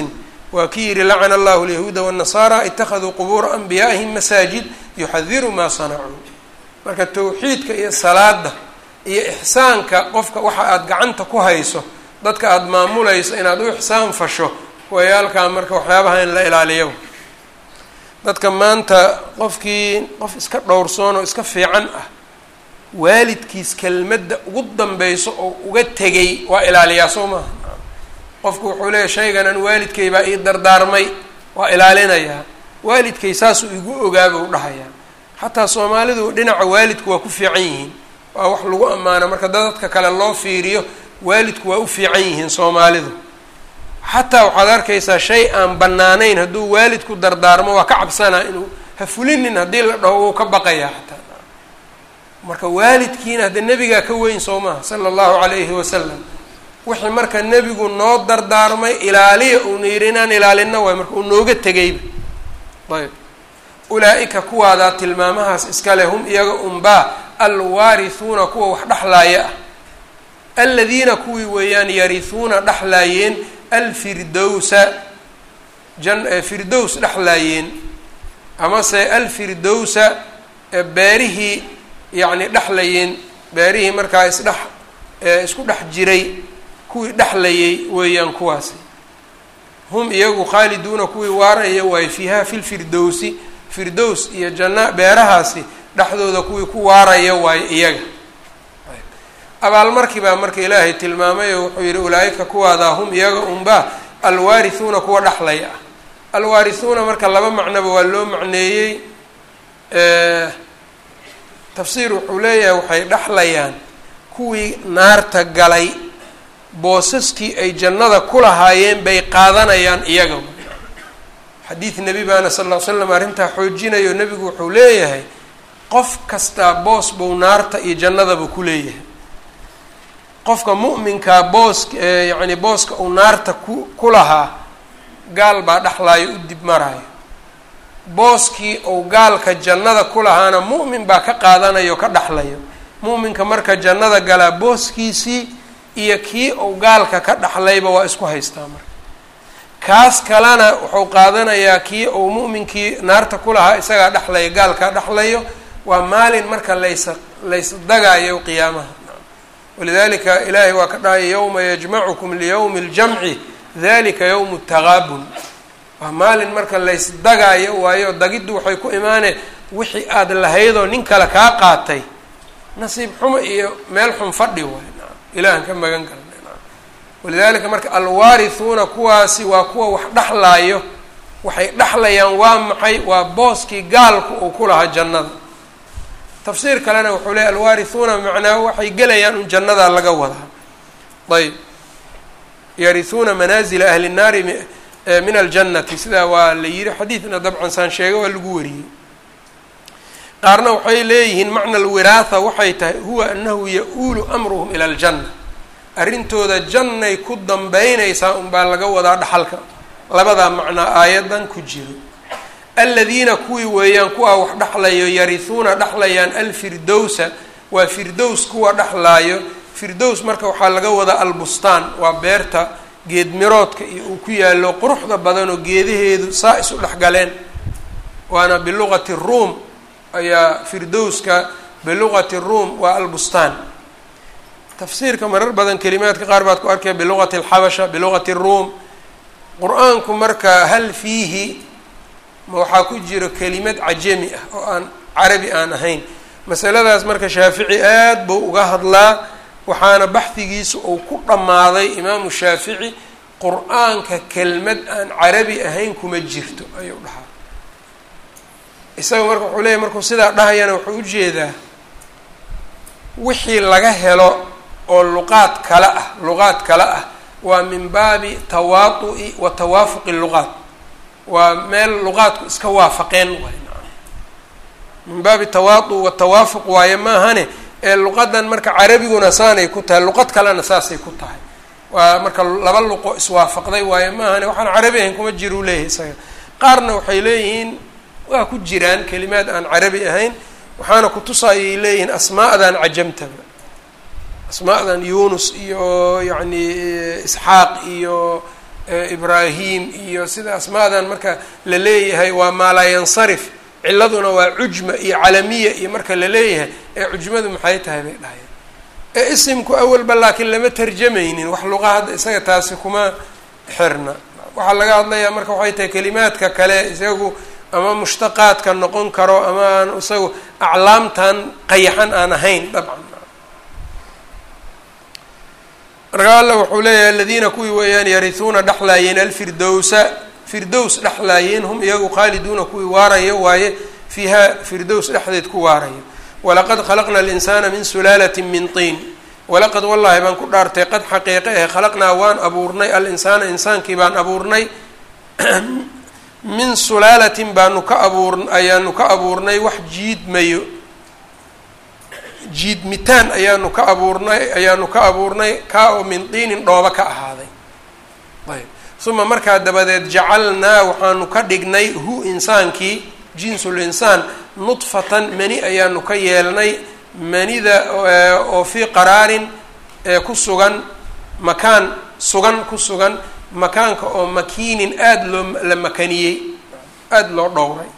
Speaker 1: waa kii yihi lacana allahu alyahuuda waannasaara ittakhaduu qubuura anbiyaa'ihim masaajid yuxadiru maa sanacuu marka tawxiidka iyo salaada iyo ixsaanka qofka waxa aada gacanta ku hayso dadka aada maamulayso inaad u ixsaan fasho wayaalkaa marka waxyaabaha in la ilaaliyo dadka maanta qofkii qof iska dhowrsoon oo iska fiican ah waalidkiis kelmadda ugu danbeyso oo uga tegay waa ilaaliyaa soo maaha qofku wuxuu leeyahy shayganan waalidkay baa ii dardaarmay waa ilaalinayaa waalidkay saasuu igu ogaabuu dhahayaa xataa soomaalidu dhinaca waalidku waa ku fiican yihiin waa wax lagu ammaano marka dadadka kale loo fiiriyo waalidku waa u fiican yihiin soomaalidu xataa waxaad arkaysaa shay aan bannaanayn hadduu waalidku dardaarmo waa ka cabsanaa inuu ha fulinin haddii la dhaho wuu ka baqayaa xataa marka waalidkiina hadde nebigaa ka weyn soo maha sala allahu calayhi wasalam wixii marka nebigu noo dardaarmay ilaaliya uuna yidhi inaan ilaalina waay marka uu nooga tegayba ayb ulaa-ika kuwaadaa tilmaamahaas iskale hum iyaga unbaa alwaarihuuna kuwa wax dhexlaaya ah aladiina kuwii weeyaan yarihuuna dhexlaayeen alfirdowsa jan firdows dhexlaayeen amase alfirdowsa beerihii yacni dhexlayeen beerihii markaa isdhex isku dhex jiray kuwii dhexlayay weeyaan kuwaasi hum iyagu khaaliduuna kuwii waaraya waaye fiiha fi lfirdowsi firdows iyo janna beerahaasi dhexdooda kuwii ku waaraya waaye iyaga abaalmarkii baa marka ilaahay tilmaamay oo wuxuu yihi ulaa-ika kuwaadaa hum iyaga unbaa alwaarihuuna kuwa dhexlaya ah alwaarihuuna marka laba macnoba waa loo macneeyey tafsiir wuxuu leeyahay waxay dhexlayaan kuwii naarta galay boosaskii ay jannada ku lahaayeen bay qaadanayaan iyaga xadiid nebi baana sal ll ly slam arrintaa xoojinayo nebigu wuxuu leeyahay qof kastaa boos buu naarta iyo jannadaba ku leeyahay qofka mu'minkaa boosk yacni booska uu naarta ku ku lahaa gaal baa dhexlaayo u dib maraayo booskii uu gaalka jannada ku lahaana mu'min baa ka qaadanayo ka dhexlayo mu'minka marka jannada galaa booskiisii iyo kii uu gaalka ka dhexlayba waa isku haystaa marka kaas kalena wuxuu qaadanayaa kii uu mu'minkii naarta ku lahaa isagaa dhexlaya gaalkaa dhexlayo waa maalin marka laysa lays dagaayo qiyaamaha walidalika ilaahay waa ka dhahaya yowma yajmacukum liyowmi اljamci dalika yowmu taqaabun waa maalin marka lays dagaayo waayo dagiddu waxay ku imaaneen wixii aada lahaydoo nin kale kaa qaatay nasiib xumo iyo meel xun fadhi waay ilahan ka magan galna walidalika marka alwaarihuuna kuwaasi waa kuwa wax dhexlaayo waxay dhexlayaan waa maxay waa booskii gaalku uu ku lahaa jannada tafsiir kalena wuxuu leey alwaarihuuna macnaa waxay gelayaan un jannadaa laga wadaa ayb yarihuuna manaazila ahli nnaari min aljannati sidaa waa la yidhi xadiidna dabcan saan sheega waa lagu wariyey qaarna waxay leeyihiin macna alwiraatha waxay tahay huwa anahu ya-uulu amruhum ila aljanna arrintooda jannay ku dambeynaysaa unbaa laga wadaa dhaxalka labadaa macnaa aayadan ku jiro aladiina kuwii weeyaan kuwaa wax dhexlayo yarihuuna dhexlayaan alfirdowsa waa firdows kuwa dhexlaayo firdows marka waxaa laga wadaa albustaan waa beerta geedmiroodka iyo uu ku yaallo quruxda badanoo geedaheedu saa isu dhexgaleen waana biluqati ruum ayaa firdowska biluqati ruum waa albustaan tafsiirka marar badan kelimaadka qaar baad ku arkaya biluqati alxabasha biluqati ruum qur-aanku marka hal fiihi ma waxaa ku jiro kelimad cajami ah oo aan carabi aan ahayn masaladaas marka shaafici aad buu uga hadlaa waxaana baxdigiisa uu ku dhammaaday imaamu shaafici qur-aanka kelmad aan carabi ahayn kuma jirto ayuu dhahaa isaga marka wuxuu leeyahy markuu sidaa dhahayana wuxuu ujeedaa wixii laga helo oo luqaad kale ah luqaad kale ah waa min baabi tawaatu'i wa tawaafuqi luqaat waa meel luqaadku iska waafaqeen waay min baabi tawaatu wa tawaafuq waaye maahane ee luqadan marka carabiguna saanay ku tahay luqad kalena saasay ku tahay waa marka laba luqo iswaafaqday waaye maahane waxaan carabi ahayn kuma jiruu leeyahay isaga qaarna waxay leeyihiin waa ku jiraan kelimaad aan carabi ahayn waxaana kutusaayay leeyihiin asmaa'dan cajamtaba asmaa'dan yunus iyo yacni isxaaq iyo ibraahim iyo sida asmaadan marka la leeyahay waa maalaayansarif ciladuna waa cujma iyo calamiya iyo marka la leeyahay ee cujmadu maxay tahay bay dhahayeen ee isimku awalba laakiin lama tarjamaynin wax luqa hadda isaga taasi kuma xirna waxaa laga hadlayaa marka waxay tahay kelimaadka kale isagu ama mushtaqaadka noqon karo ama aan isagu aclaamtan qayaxan aan ahayn dabcan marka alla wuxuu leeyahay aladiina kuwii weeyaan yarihuuna dhexlaayeen alfirdowsa firdows dhexlaayeen hum iyagu khaaliduuna kuwii waarayo waaye fiiha firdows dhexdeed ku waarayo walaqad khalaqna alinsaana min sulaalati min tiin walaqad wallaahi baan ku dhaartay qad xaqiiqe eh khalaqnaa waan abuurnay al-insaana insaankii baan abuurnay min sulaalatin baanu ka abuur ayaanu ka abuurnay wax jiidmayo jiidmitaan ayaanu ka abuurnay ayaanu ka abuurnay kaa oo min diinin dhooba ka ahaaday ayb uma markaa dabadeed jacalnaa waxaanu ka dhignay hu insaankii jinsul insaan nudfatan mani ayaanu ka yeelnay manida oo fii qaraarin ku sugan makaan sugan ku sugan makaanka oo makiinin aada loo la makaniyey aada loo dhowray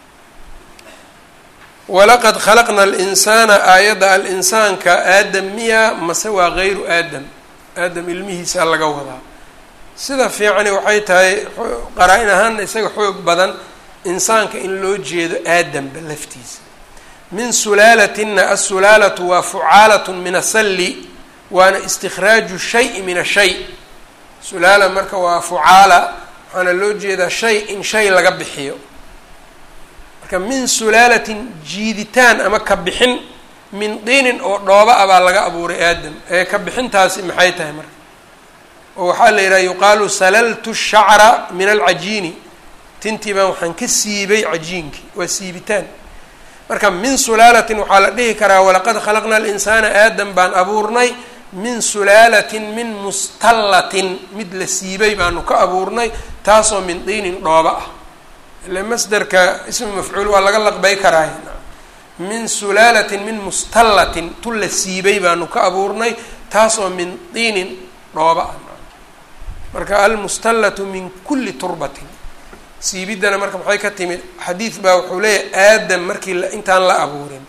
Speaker 1: walaqad khalaqna alinsaana aayadda al-insaanka aadam miya mase waa gayru aadam aadam ilmihiisa laga wadaa sida fiicani waxay tahay qaraa-in ahaana isaga xoog badan insaanka in loo jeedo aadamba laftiisa min sulaalatina asulaalatu waa fucaalatun min asalli waana istikhraaju shayi min ashay sulaala marka waa fucaala waxaana loo jeedaa shay in shay laga bixiyo marka min sulaalatin jiiditaan ama ka bixin min diinin oo dhooba a baa laga abuuray aadam ee ka bixintaasi maxay tahay marka oo waxaa la yidhaha yuqaalu salaltu shacra min alcajiini tintii baan waxaan ka siibay cajiinkii waa siibitaan marka min sulaalatin waxaa la dhihi karaa walaqad khalaqna alinsaana aadam baan abuurnay min sulaalatin min mustallatin mid la siibay baanu ka abuurnay taasoo min diinin dhooba ah ile masderka ismu mafcuul waa laga laqbay karaay min sulaalatin min mustallatin tu la siibay baanu ka abuurnay taasoo min diinin dhooba ah marka almustallatu min kulli turbatin siibiddana marka maxay ka timid xadiid baa wuxuu leeyahay aadam markii intaan la abuurin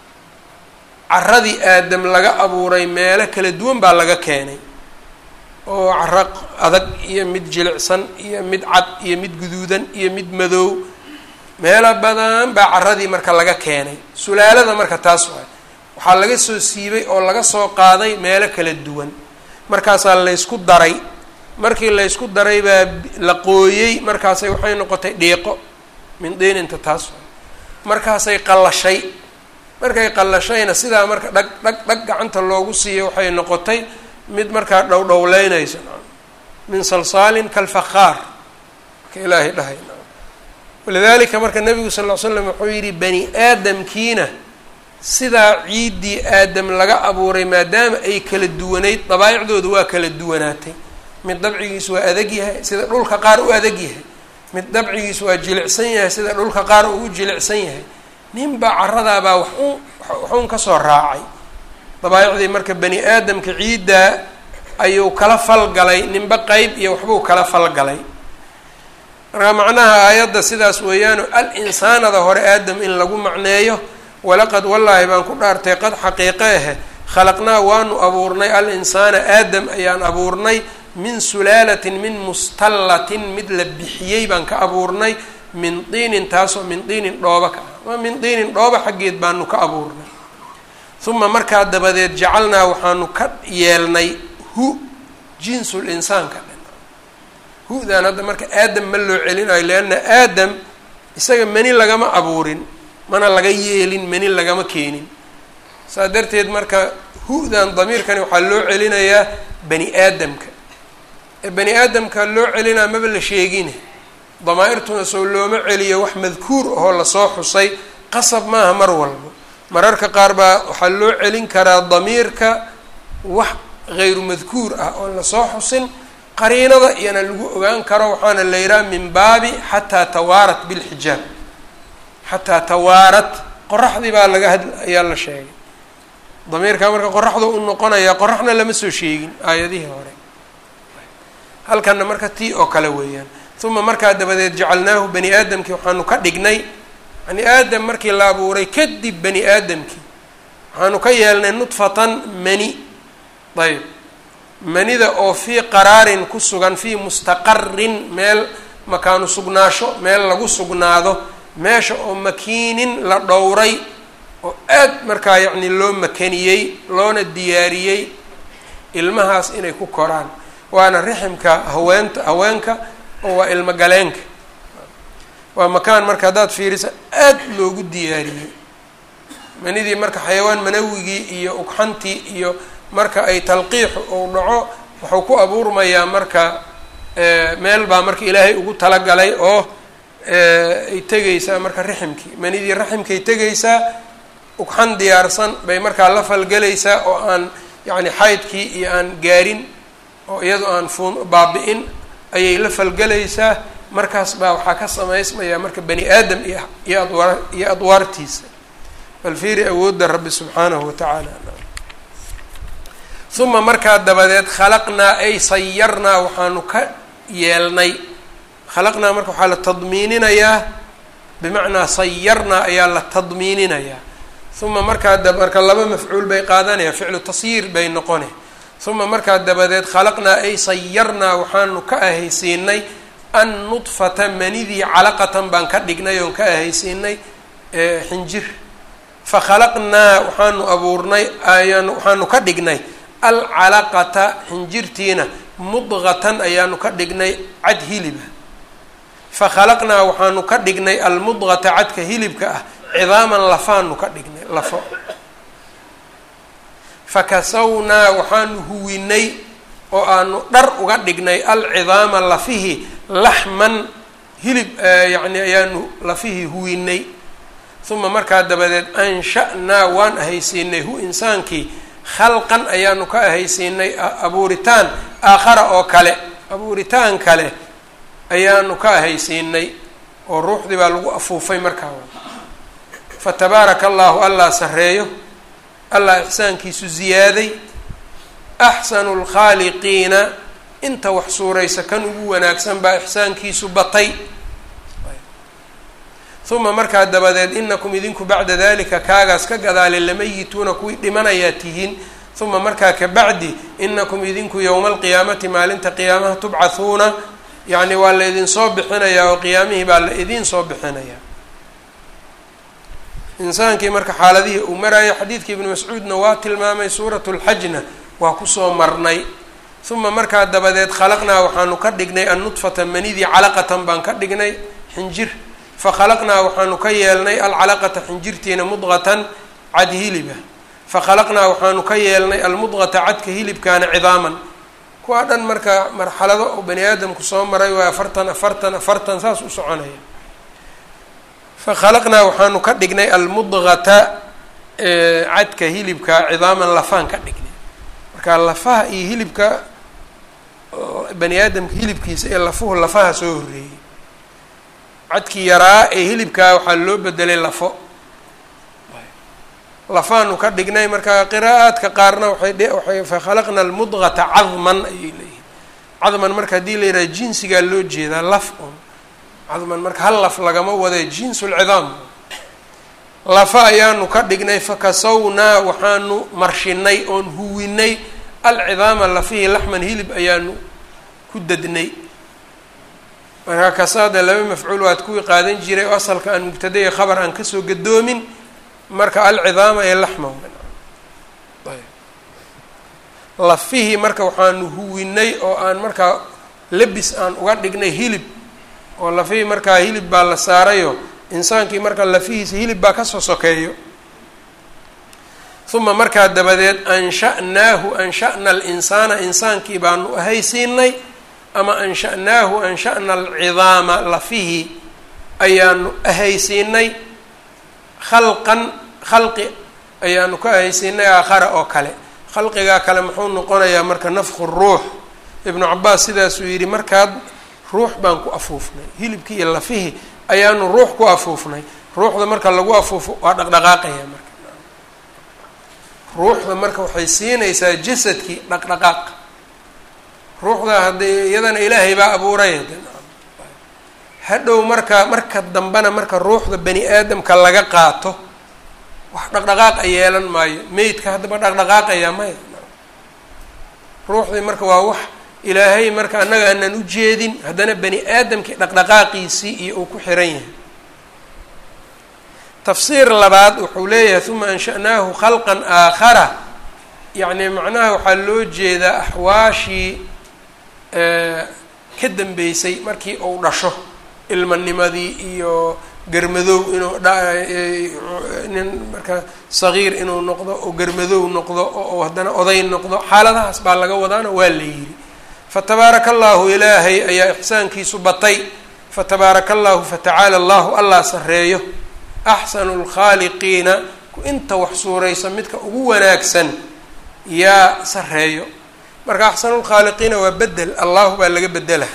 Speaker 1: caradii aadam laga abuuray meelo kala duwan baa laga keenay oo caro adag iyo mid jilicsan iyo mid cad iyo mid guduudan iyo mid madow meelo badan baa caradii marka laga keenay sulaalada marka taas waay waxaa laga soo siibay oo laga soo qaaday meelo kala duwan markaasaa laysku daray markii laysku daray baa la qooyey markaasay waxay noqotay dhiiqo min diininta taas waay markaasay qallashay markay qallashayna sidaa marka dhag dhag dhag gacanta loogu siiyo waxay noqotay mid markaa dhowdhowleynayso min salsaalin kalfakhaar marka ilaahay dhahay walidaalika marka nabigu sal ll slam wuxuu yidhi bani aadamkiina sidaa ciiddii aadam laga abuuray maadaama ay kala duwanayd dabaa'icdooda waa kala duwanaatay mid dabcigiisu waa adag yahay sida dhulka qaar u adag yahay mid dabcigiisu waa jilicsan yahay sida dhulka qaar uu jilicsan yahay ninbaa caradaabaa wax un waxuun kasoo raacay dabaa'icdii marka bani aadamka ciiddaa ayuu kala falgalay ninba qeyb iyo waxbuu kala falgalay marka macnaha aayadda sidaas weeyaano al insaanada hore aadam in lagu macneeyo walaqad wallaahi baan ku dhaartay qad xaqiiqe ahe khalaqnaa waanu abuurnay al insaana aadam ayaan abuurnay min sulaalatin min mustallatin mid la bixiyey baan ka abuurnay min diinin taasoo min diinin dhooba ka ah waa min diinin dhooba xaggeed baanu ka abuurnay uma markaa dabadeed jacalnaa waxaanu ka yeelnay hu jinsul insaanka dhan hu-dan hadda marka aadam ma loo celinayo leanna aadam isaga mani lagama abuurin mana laga yeelin mani lagama keenin saas darteed marka hu-dan damiirkani waxaa loo celinayaa bani aadamka ee bani aadamka loo celinaa maba la sheegine damaa-irtuna soo looma celiyo wax madkuur ahoo lasoo xusay qasab maaha mar walba mararka qaar baa waxaa loo celin karaa damiirka wax hayru madkuur ah oon lasoo xusin qariinada iyana lagu ogaan karo waxaana la yidhaha min baabi xataa tawaarat bilxijaab xataa tawaarat qoraxdii baa laga had ayaa la sheegay damiirka marka qoraxdu u noqonaya qoraxna lama soo sheegin aayadihii hore halkanna marka tii oo kale weeyaan uma markaa dabadeed jacalnaahu bani aadamkii waxaanu ka dhignay bani aadam markii la abuuray kadib bani aadamkii waxaanu ka yeelnay nudfatan mani ayb manida oo fii qaraarin ku sugan fii mustaqarin meel makaanu sugnaasho meel lagu sugnaado meesha oo makiinin la dhowray oo aad markaa yacni loo makaniyey loona diyaariyey ilmahaas inay ku koraan waana riximka haweenta haweenka oo waa ilmo galeenka waa makaan marka haddaad fiirisa aad loogu diyaariyey manidii marka xayawaan manawigii iyo ugxantii iyo marka ay talqiixu uu dhaco wuxuu ku abuurmayaa marka meel baa marka ilaahay ugu talagalay oo ay tegaysaa marka riximkii manidii raximkay tegaysaa ugxan diyaarsan bay markaa la falgelaysaa oo aan yacni xaydkii iyo aan gaarin oo iyadoo aan fuun baabi-in ayay la falgelaysaa markaas baa waxaa ka samaysmaya marka bani aadam iyo iyo adwaar iyo adwaartiisa bal fiiri awoodda rabbi subxaanahu watacaala uma markaa dabadeed khalaqnaa ay sayarnaa waxaanu ka yeelnay khalaqnaa marka waxaa la tadmiininayaa bimacnaa sayarnaa ayaa la tadmiininayaa uma markaa da marka laba mafcuul bay qaadanaya ficlu tasyiir bay noqone uma markaa dabadeed khalaqnaa ay sayarnaa waxaanu ka ahaysiinay an nudfata manidii calaqatan baan ka dhignay oon ka ahaysiinay xinjir fakhalaqnaa waxaanu abuurnay ayaan waxaanu ka dhignay alcalaqata xinjirtiina mudqatan ayaanu ka dhignay cad hiliba fakhalaqnaa waxaanu ka dhignay almudqata cadka hilibka ah cidaaman lafaanu ka dhignay lafo fakasawnaa waxaanu huwinay oo aanu dhar uga dhignay alcidaama lafihi laxman hilib yacni ayaanu lafihii huwinay uma markaa dabadeed ansha'naa waan ahaysiinay hu insaankii khalqan ayaanu ka ahaysiinay abuuritaan aakhara oo kale abuuritaan kale ayaanu ka ahaysiinay oo ruuxdii baa lagu afuufay markaa fatabaaraka allahu allah sareeyo allah ixsaankiisu ziyaaday axsanu lkhaaliqiina inta wax suuraysa kan ugu wanaagsan baa ixsaankiisu batay uma markaa dabadeed inakum idinku bacda dalika kaagaas ka gadaale lamayituuna kuwii dhimanayaa tihiin uma markaa kabacdi inakum idinku yowma alqiyaamati maalinta qiyaamaha tubcathuuna yacni waa la idinsoo bixinayaa oo qiyaamihii baa la idiin soo bixinayaa insaankii marka xaaladihii uu maraayo xadiidkii ibnu mascuudna waa tilmaamay suuratu lxajna waa kusoo marnay uma markaa dabadeed khalaqnaa waxaanu ka dhignay annudfata manidii calaqatan baan ka dhignay xinjir fakhalaqnaa waxaanu ka yeelnay alcalaqata xinjirtiina mudqatan cad hiliba fakhalaqnaa waxaanu ka yeelnay almudqata cadka hilibkaana cidaaman kuwaa dhan marka marxalado oo bani aadamku soo maray waa afartan afartan afartan saas u soconaya fakhalaqnaa waxaanu ka dhignay almudqata cadka hilibka cidaaman lafaan ka dhignay marka lafaha iyo hilibka bani aadamka hilibkiisa ee lafuhu lafaha soo horreeyey cadkii yaraa ee hilibkaa waxaa loo bedelay lafo lafaanu ka dhignay marka qiraa'aadka qaarna waxay waxay fakhalaqna almudqata cadman ayay leeyihin cadman marka haddii la yidhaha jinsigaa loo jeedaa laf un cadman marka hal laf lagama wada jinsulcidaam lafa ayaanu ka dhignay fakasawnaa waxaanu marshinay oon huwinay alcidaama lafihii laxman hilib ayaanu ku dadnay marka kasaada laba mafcuul waad kuwii qaadan jiray oo asalka aan mubtada iyo khabar aan kasoo gadoomin marka alcidaama ee laxma lafihii marka waxaanu huwinay oo aan markaa lebis aan uga dhignay hilib oo lafihii markaa hilib baa la saarayo insaankii marka lafihiisa hilib baa kasoo sokeeyo uma markaa dabadeed ansha'naahu ansha'na alinsaana insaankii baanu ahaysiinay ama ansha'naahu ansha'na alcidaama lafihii ayaanu ahaysiinay khalqan khalqi ayaanu ka ahaysiinay aakhara oo kale khalqigaa kale muxuu noqonayaa marka nafku ruux ibnu cabaas sidaasuu yidhi markaad ruux baan ku afuufnay hilibkii iyo lafihii ayaanu ruux ku afuufnay ruuxda marka lagu afuufo waa dhaqdhaqaaqaya marka ruuxda marka waxay siinaysaa jasadkii dhaqdhaqaaq ruuxda haddii iyadana ilaahay baa abuuray hadhow marka marka dambena marka ruuxda bani aadamka laga qaato wax dhaqdhaqaaq a yeelan maayo meydka haddaba dhaqdhaqaaqayaa maya ruuxdii marka waa wax ilaahay marka annaga aanan u jeedin haddana bani aadamkii dhaqdhaqaaqiisii iyo uu ku xiran yahay tafsiir labaad wuxuu leeyahay uma ansha'naahu khalqan aakhara yacni macnaha waxaa loo jeedaa axwaashii ka dambeysay markii uu dhasho ilmanimadii iyo garmadow inuu nin marka sagiir inuu noqdo oo garmadow noqdo oo haddana oday noqdo xaaladahaas baa laga wadaana waa la yidhi fatabaaraka allahu ilaahay ayaa ixsaankiisu batay fatabaaraka allahu fatacaala allahu allah sareeyo axsanu lkhaaliqiina inta wax suuraysa midka ugu wanaagsan yaa sareeyo marka axsanu lkhaaliqiina waa bedel allahu baa laga bedela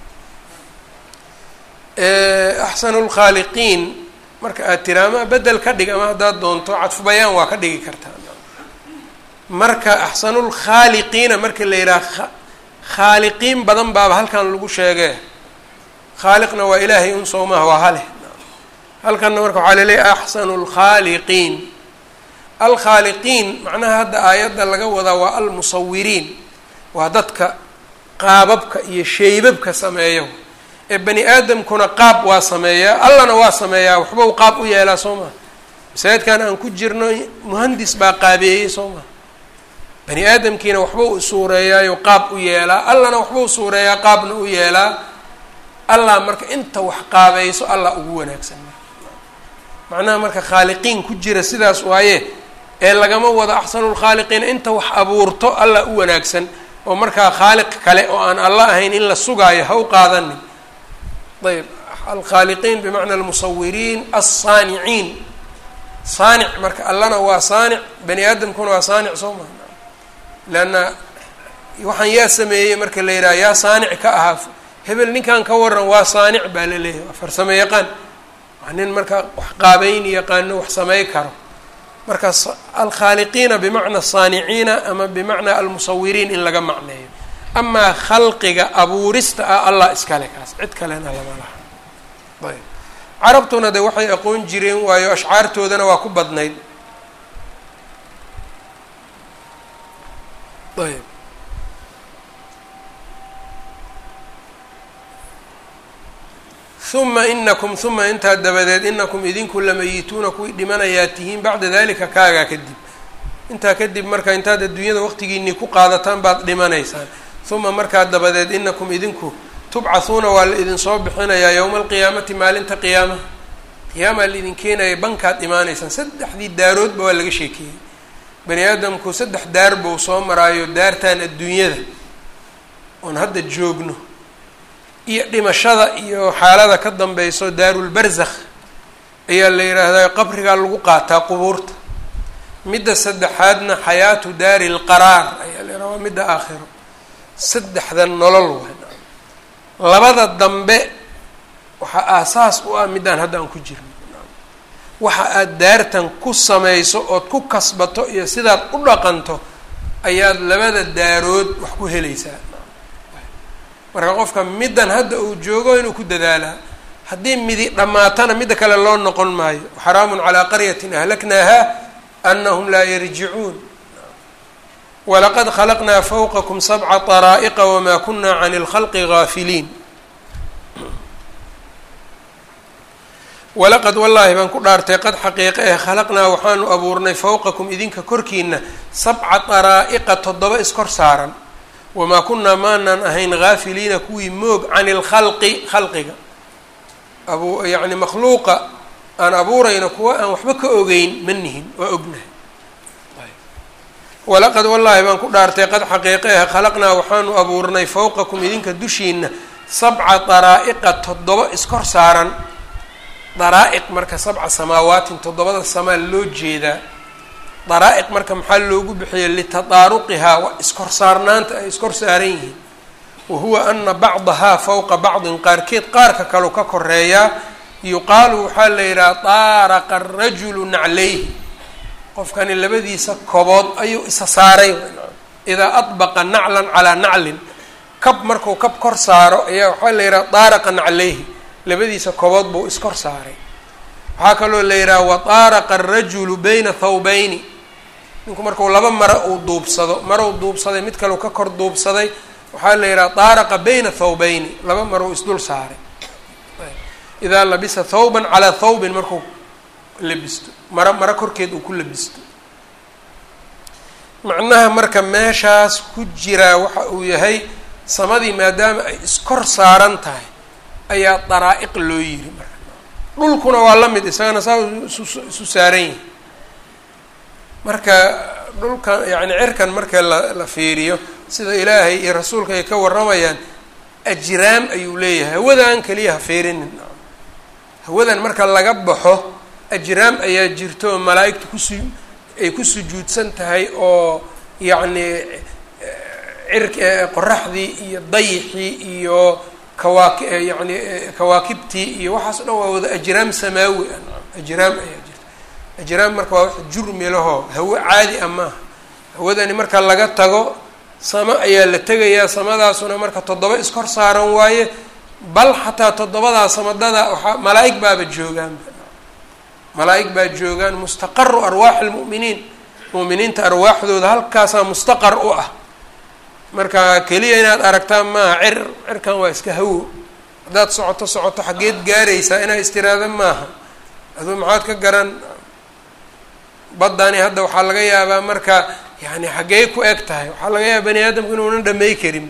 Speaker 1: axsanu lkhaaliqiin marka aad tira ama bedel ka dhig ama haddaad doonto cadfu bayaan waa ka dhigi kartaa marka axsanu lkhaaliqiina marka la yidhaha khaaliqiin badan baaba halkan lagu sheegee khaaliqna waa ilaahay un soomaha waa haleh halkanna marka waxaa laleeyahy axsanu lkhaaliqiin alkhaaliqiin macnaha hadda aayadda laga wadaa waa almusawiriin waa dadka qaababka iyo shaybabka sameeyo ee bani aadamkuna qaab waa sameeyaa allana waa sameeyaa waxba u qaab u yeelaa soo maha masaajidkan aan ku jirno muhandis baa qaabeeyey soo maha bani aadamkiina waxba u suureeyaayo qaab u yeelaa allana waxba u suureeyaa qaabna u yeelaa allah marka inta wax qaabayso allah ugu wanaagsan macnaha marka khaaliqiin ku jira sidaas waaye ee lagama wado axsanulkhaaliqiina inta wax abuurto allah u wanaagsan oo markaa khaaliq kale oo aan alla ahayn in la sugaayo ha u qaadanin ayb alkhaaliqiin bimacna almusawiriin alsaaniciin saanic marka allana waa saanic bani aadamkuna waa saanic soo maha leanna waxaan yaa sameeyey marka la yidhaha yaa saanic ka ahaa hebel ninkan ka waran waa saanic baa la leeyahay waa farsamo yaqaan waa nin marka wax qaabeyn yaqaano wax samey karo marka alkhaaliqiina bimacna saaniciina ama bimacna almusawiriin in laga macneeyo amaa khalqiga abuurista ah allah iskale kaas cid kalena lama laha ayb carabtuna de waxay aqoon jireen waayo ashcaartoodana waa ku badnayd ayb uma inakum uma intaa dabadeed inakum idinku lamayituuna kuwii dhimanayaa tihiin bacda dalika kaagaa kadib intaa kadib marka intaad adduunyada waqtigiinii ku qaadataan baad dhimanaysaan uma markaa dabadeed inakum idinku tubcathuuna waa la idinsoo bixinayaa yowma alqiyaamati maalinta qiyaamaha qiyaamaa laidin keenaya bankaad imaanaysaan saddexdii daaroodba waa laga sheekeeyey bani aadamku saddex daar buu soo maraayo daartan adduunyada oon hadda joogno iyo dhimashada iyo xaalada ka dambeyso daarulbarzakh ayaa la yidhaahdaa qabrigaa lagu qaataa qubuurta midda saddexaadna xayaatu daari lqaraar ayaa la yidhaha waa midda aakhiro saddexdan nolol waay labada dambe waxaa aasaas u ah middaan hadda aan ku jirno waxa aada daartan ku samayso ood ku kasbato iyo sidaad u dhaqanto ayaad labada daarood wax ku helaysaa marka qofka middan hadda uu joogo inuu ku dadaalaa haddii midi dhammaatana midda kale loo noqon maayo xaraamun calaa qaryatin ahlaknaaha anahum laa yarjicuun walaqad khalaqnaa fawqakum sabca طaraa'iqa wamaa kuna can اlkhalqi gaafiliin walaqad wallaahi baan ku dhaartay qad xaqiiqe eh khalaqnaa waxaanu abuurnay fawqakum idinka korkiina sabca daraa'iqa toddoba iskor saaran wamaa kunaa maanaan ahayn gaafiliina kuwii moog can ilkhalqi khalqiga abu yacni makhluuqa aan abuurayno kuwa aan waxba ka ogeyn ma nihin waa ognahay walaqad wallaahi baan ku dhaartay qad xaqiiqe eh khalaqnaa waxaanu abuurnay fawqakum idinka dushiina sabca daraa'iqa toddoba iskor saaran daraa'iq marka sabca samaawaatin toddobada samaa loo jeedaa daraa'iq marka maxaa loogu bixiyay litadaaruqihaa waa iskor saarnaanta ay iskor saaran yihiin wa huwa ana bacdahaa fawqa bacdin qaarkeed qaarka kaleu ka koreeyaa yuqaalu waxaa la yidhaha daaraqa arajulu naclayhi qofkani labadiisa kobood ayuu isa saaray idaa adbaqa naclan calaa naclin kab markuu kab kor saaro ayaa waxaa la yidhaha daaraqan caleyhi labadiisa kobood buu iskor saaray waxaa kaloo la yidhaha wa daaraqa arajulu bayna thawbayni ninku marku laba maro uu duubsado marou duubsaday mid kaleu ka kor duubsaday waxaa la yidhaha daaraqa bayna thawbayni laba marou isdul saaray idaa labisa thawban calaa thawbin markuu labisto maro maro korkeed uu ku labisto macnaha marka meeshaas ku jiraa waxa uu yahay samadii maadaama ay iskor saaran tahay ayaa daraa'iq loo yiri marka dhulkuna waa la mid isagana saa isu saaran yihi marka dhulkan yacni cirkan marka la la fiiriyo sida ilaahay iyo rasuulka ay ka warramayaan ajraam ayuu leeyahay hawadan keliya ha fiirinin hawadan marka laga baxo ajraam ayaa jirto oo malaa'igta kusu ay ku sujuudsan tahay oo yacni cir qoraxdii iyo dayixii iyo kawaaki yani kawaakibtii iyo waxaas o dhan waa wada ajraam samaawi ah ajraam ayaa jirta ajraam marka waa wax jurmi lahoo hawo caadi a maaha hawadani marka laga tago samo ayaa la tegayaa samadaasuna marka toddoba iskor saaran waaye bal xataa toddobadaa samadada waxaa malaa-ig baaba joogaan malaa-ig baa joogaan mustaqaru arwaaxi lmu'miniin mu'miniinta arwaaxdooda halkaasaa mustaqar u ah marka keliya inaad aragtaan maaha cir cirkan waa iska hawo haddaad socoto socoto xaggeed gaaraysaa inaa istiraada maaha aduu maxaad ka garan baddani hadda waxaa laga yaabaa marka yani xaggey ku eg tahay waxaa laga yaaba bani aadamku inuunan dhamay karin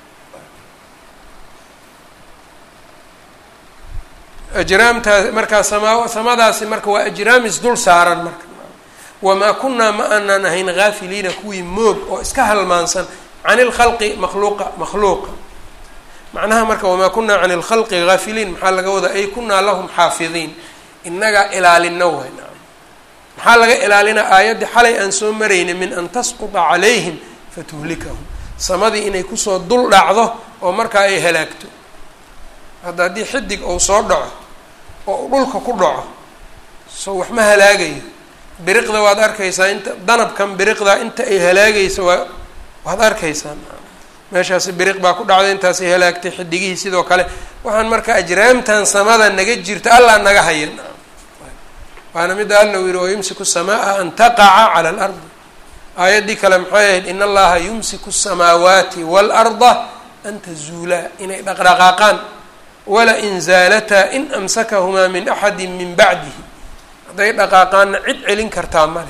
Speaker 1: ajraamtaas markaa sama samadaasi marka waa ajraam isdul saaran marka wamaa kunaa ma aanaan ahayn haafiliina kuwii moog oo iska halmaansan can ilkhalqi makhluuqa makhluuqa macnaha marka wamaa kunaa can ilkhalqi haafiliin maxaa laga wadaa ay kunaa lahum xaafidiin inagaa ilaalina way maxaa laga ilaalinaa aayaddii xalay aan soo marayna min an tasquta calayhim fatuhlikahum samadii inay kusoo dul dhacdo oo markaa ay halaagto hadda haddii xidig uu soo dhaco oo dhulka ku dhaco soo wax ma halaagayo biriqda waad arkaysaa inta danabkan biriqdaa inta ay halaagayso waa waad arkaysaan meeshaasi biriq baa ku dhacday intaasay halaagtay xidigihii sidoo kale waxaan marka ajraamtan samada naga jirta allaa naga haya waana midda alla u yihi wayumsiku الsamaaa an taqaca calى اlardi aayaddii kale maxay ahayd in allaha yumsiku الsamaawaati wاlأrda an tazuulaa inay dhaqdhaqaaqaan wala in zaalataa in amsakahumaa min axadi min bacdihi hadday dhaqaaqaanna cid celin kartaa male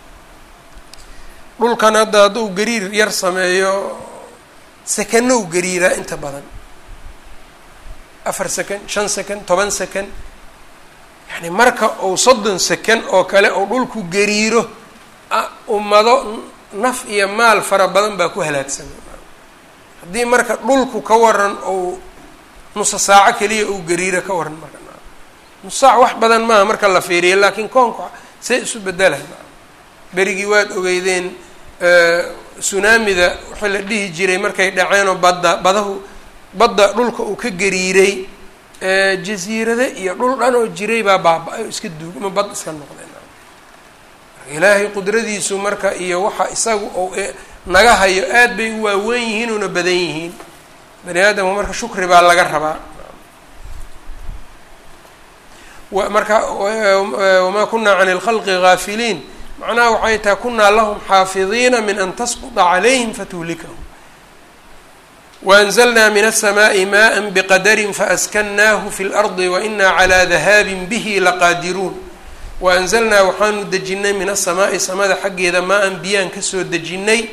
Speaker 1: dhulkan hadda hadduu gariir yar sameeyo sekanow gariiraa inta badan afar second shan second toban second yani marka uu soddon second oo kale oo dhulku gariiro ummado naf iyo maal fara badan baa ku halaagsamay haddii marka dhulku ka waran ou nusa saaco keliya uu gariiro ka waran marka nus saac wax badan maaha marka la fiiriya laakiin koonku see isu bedelahay berigii waad ogeydeen tsunaamida waxaa la dhihi jiray markay dhaceenoo badda badahu badda dhulka uu ka gariiray jaziirade iyo dhul dhan oo jiray baa baaba-ay oo iska duug ama bad iska noqdeen ilaahay qudradiisu marka iyo waxa isagu ou naga hayo aad bay u waaweyn yihiin una badan yihiin bani aadamku marka shukri baa laga rabaa marka wamaa kunaa can اlkhalqi gaafiliin macnaha waxay tahay kunaa lahum xaafidiina min an tasquطa calayhim fatuhlikahum waanzalnaa min الsamaaءi maءa bqadari faaskannaahu fi اlardi waina calى dahaabi bihi laqaadiruun waanzalnaa waxaanu dejinay min asamaa'i samada xaggeeda maa-an biyaan kasoo dejinnay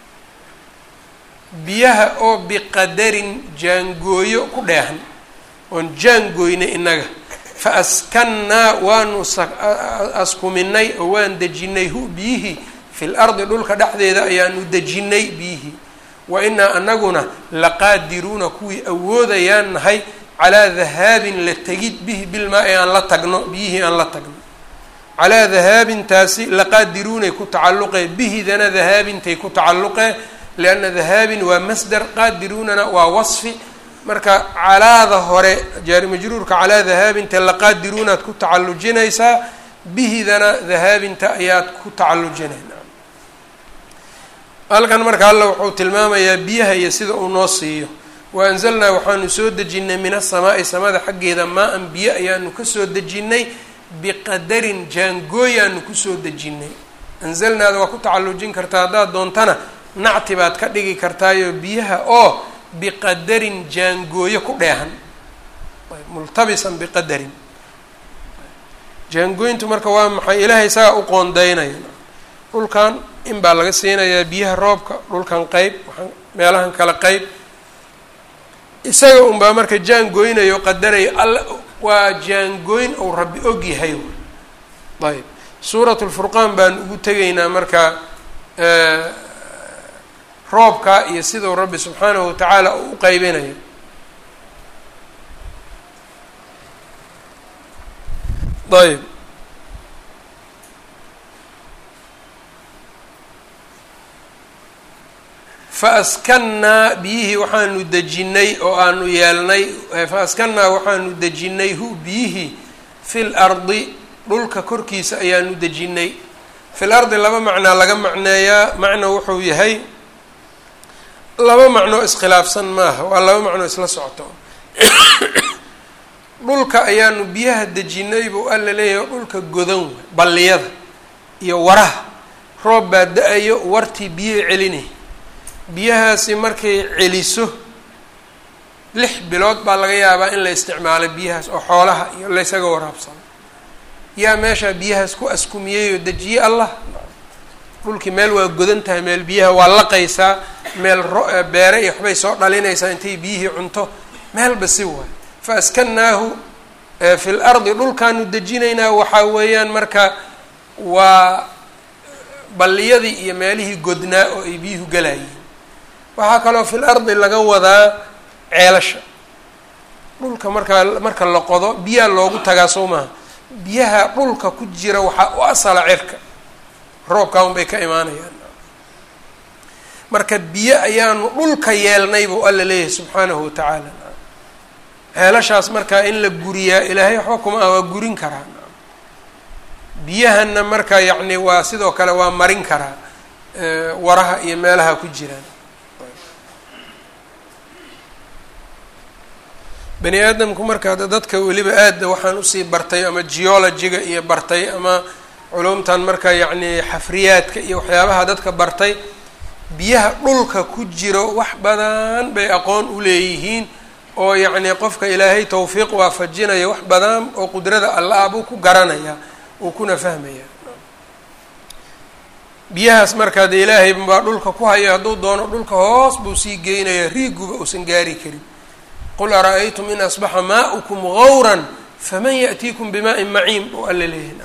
Speaker 1: biyaha oo biqadarin jaangooyo ku dheehan oon jaangooynay innaga fa askannaa waanu askuminay oo waan dejinnay hu biyihii fil ardi dhulka dhexdeeda ayaanu dejinnay biyihii wa inaa anaguna laqaadiruuna kuwii awoodayaan nahay calaa dahaabin la tegid bihi bilmaa-i aan la tagno biyihii aan la tagno calaa dahaabintaasi laqaadiruunay ku tacalluqee bihidana dahaabintay ku tacalluqee lianna dahaabin waa masdar qaadiruunana waa wasfi marka calaada hore jaari majruurka calaa dahaabinta laqaadiruunaad ku tacallujinaysaa bihidana dahaabinta ayaad ku tacallujinayna halkan marka alla wuxuu tilmaamayaa biyaha iyo sida uu noo siiyo wa anzalnaa waxaanu soo dejinnay min asamaa'i samada xaggeeda maa-an biyo ayaanu kasoo dejinnay biqadarin jaangooyaanu kusoo dejinnay anzalnaada waa ku tacallujin kartaa haddaad doontana nacti baad ka dhigi kartaayo biyaha oo biqadarin jaangooyo ku dheehan multabisan biqadarin jaangooyintu marka waa maxay ilaahay isagaa u qoondeynaya dhulkan in baa laga siinayaa biyaha roobka dhulkan qeyb waaan meelahan kale qeyb isaga unbaa marka jaangooynayo qadaraya alla waa jaangooyn ou rabbi og yahay ayb suurat lfurqaan baan ugu tegaynaa marka roobka iyo sidau rabbi subxaanahu watacaala uu u qeybinayo ayb fa askannaa biyihii waxaanu dejinnay oo aanu yeelnay fa askannaa waxaanu dejinnay hu biyihii fil ardi dhulka korkiisa ayaanu dejinnay fil ardi laba macnaa laga macneeyaa macno wuxuu yahay laba macnoo iskhilaafsan maaha waa laba macnoo isla socoto dhulka ayaanu biyaha dejinnay buu alla leeyahay dhulka godan way balliyada iyo waraha roob baa da-ayo wartii biyaha celinay biyahaasi markay celiso lix bilood baa laga yaabaa in la isticmaalay biyahaas oo xoolaha iyo laysaga waraabsano yaa meeshaa biyahaas ku askumiyey oo dejiye allah dhulkii meel waa godan tahay meel biyaha waa laqaysaa meel beere iyo waxbay soo dhalinaysaa intay biyihii cunto meelba si waay fa askannaahu fi l ardi dhulkaanu dejinaynaa waxaa weeyaan marka waa balliyadii iyo meelihii godnaa oo ay biyuhu galayeen waxaa kaloo fil ardi laga wadaa ceelasha dhulka markaa marka la qodo biyaha loogu tagaa soo maaha biyaha dhulka ku jira waxaa u asala cirka roobkaa un bay ka imaanayaan marka biyo ayaanu dhulka yeelnay buu alla leeyahay subxaanahu watacaala ceelashaas markaa in la guriyaa ilaahay waxba kuma ah waa gurin karaa biyahana marka yacni waa sidoo kale waa marin karaa waraha iyo meelaha ku jiraan bani aadamku marka dadka weliba aada waxaan usii bartay ama geologiga iyo bartay ama culumtan marka yacni xafriyaadka iyo waxyaabaha dadka bartay biyaha dhulka ku jiro wax badan bay aqoon u leeyihiin oo yacni qofka ilaahay tawfiiq waafajinaya wax badan oo qudrada alla ah buu ku garanaya uu kuna fahmaya biyahaas markaa dee ilaahay baa dhulka ku haya hadduu doono dhulka hoos buu sii geynaya riiguba uusan gaari karin qul ara-aytum in asbaxa maa'ukum gawran faman ya'tiikum bimaa'in maciin oo alla leeyahay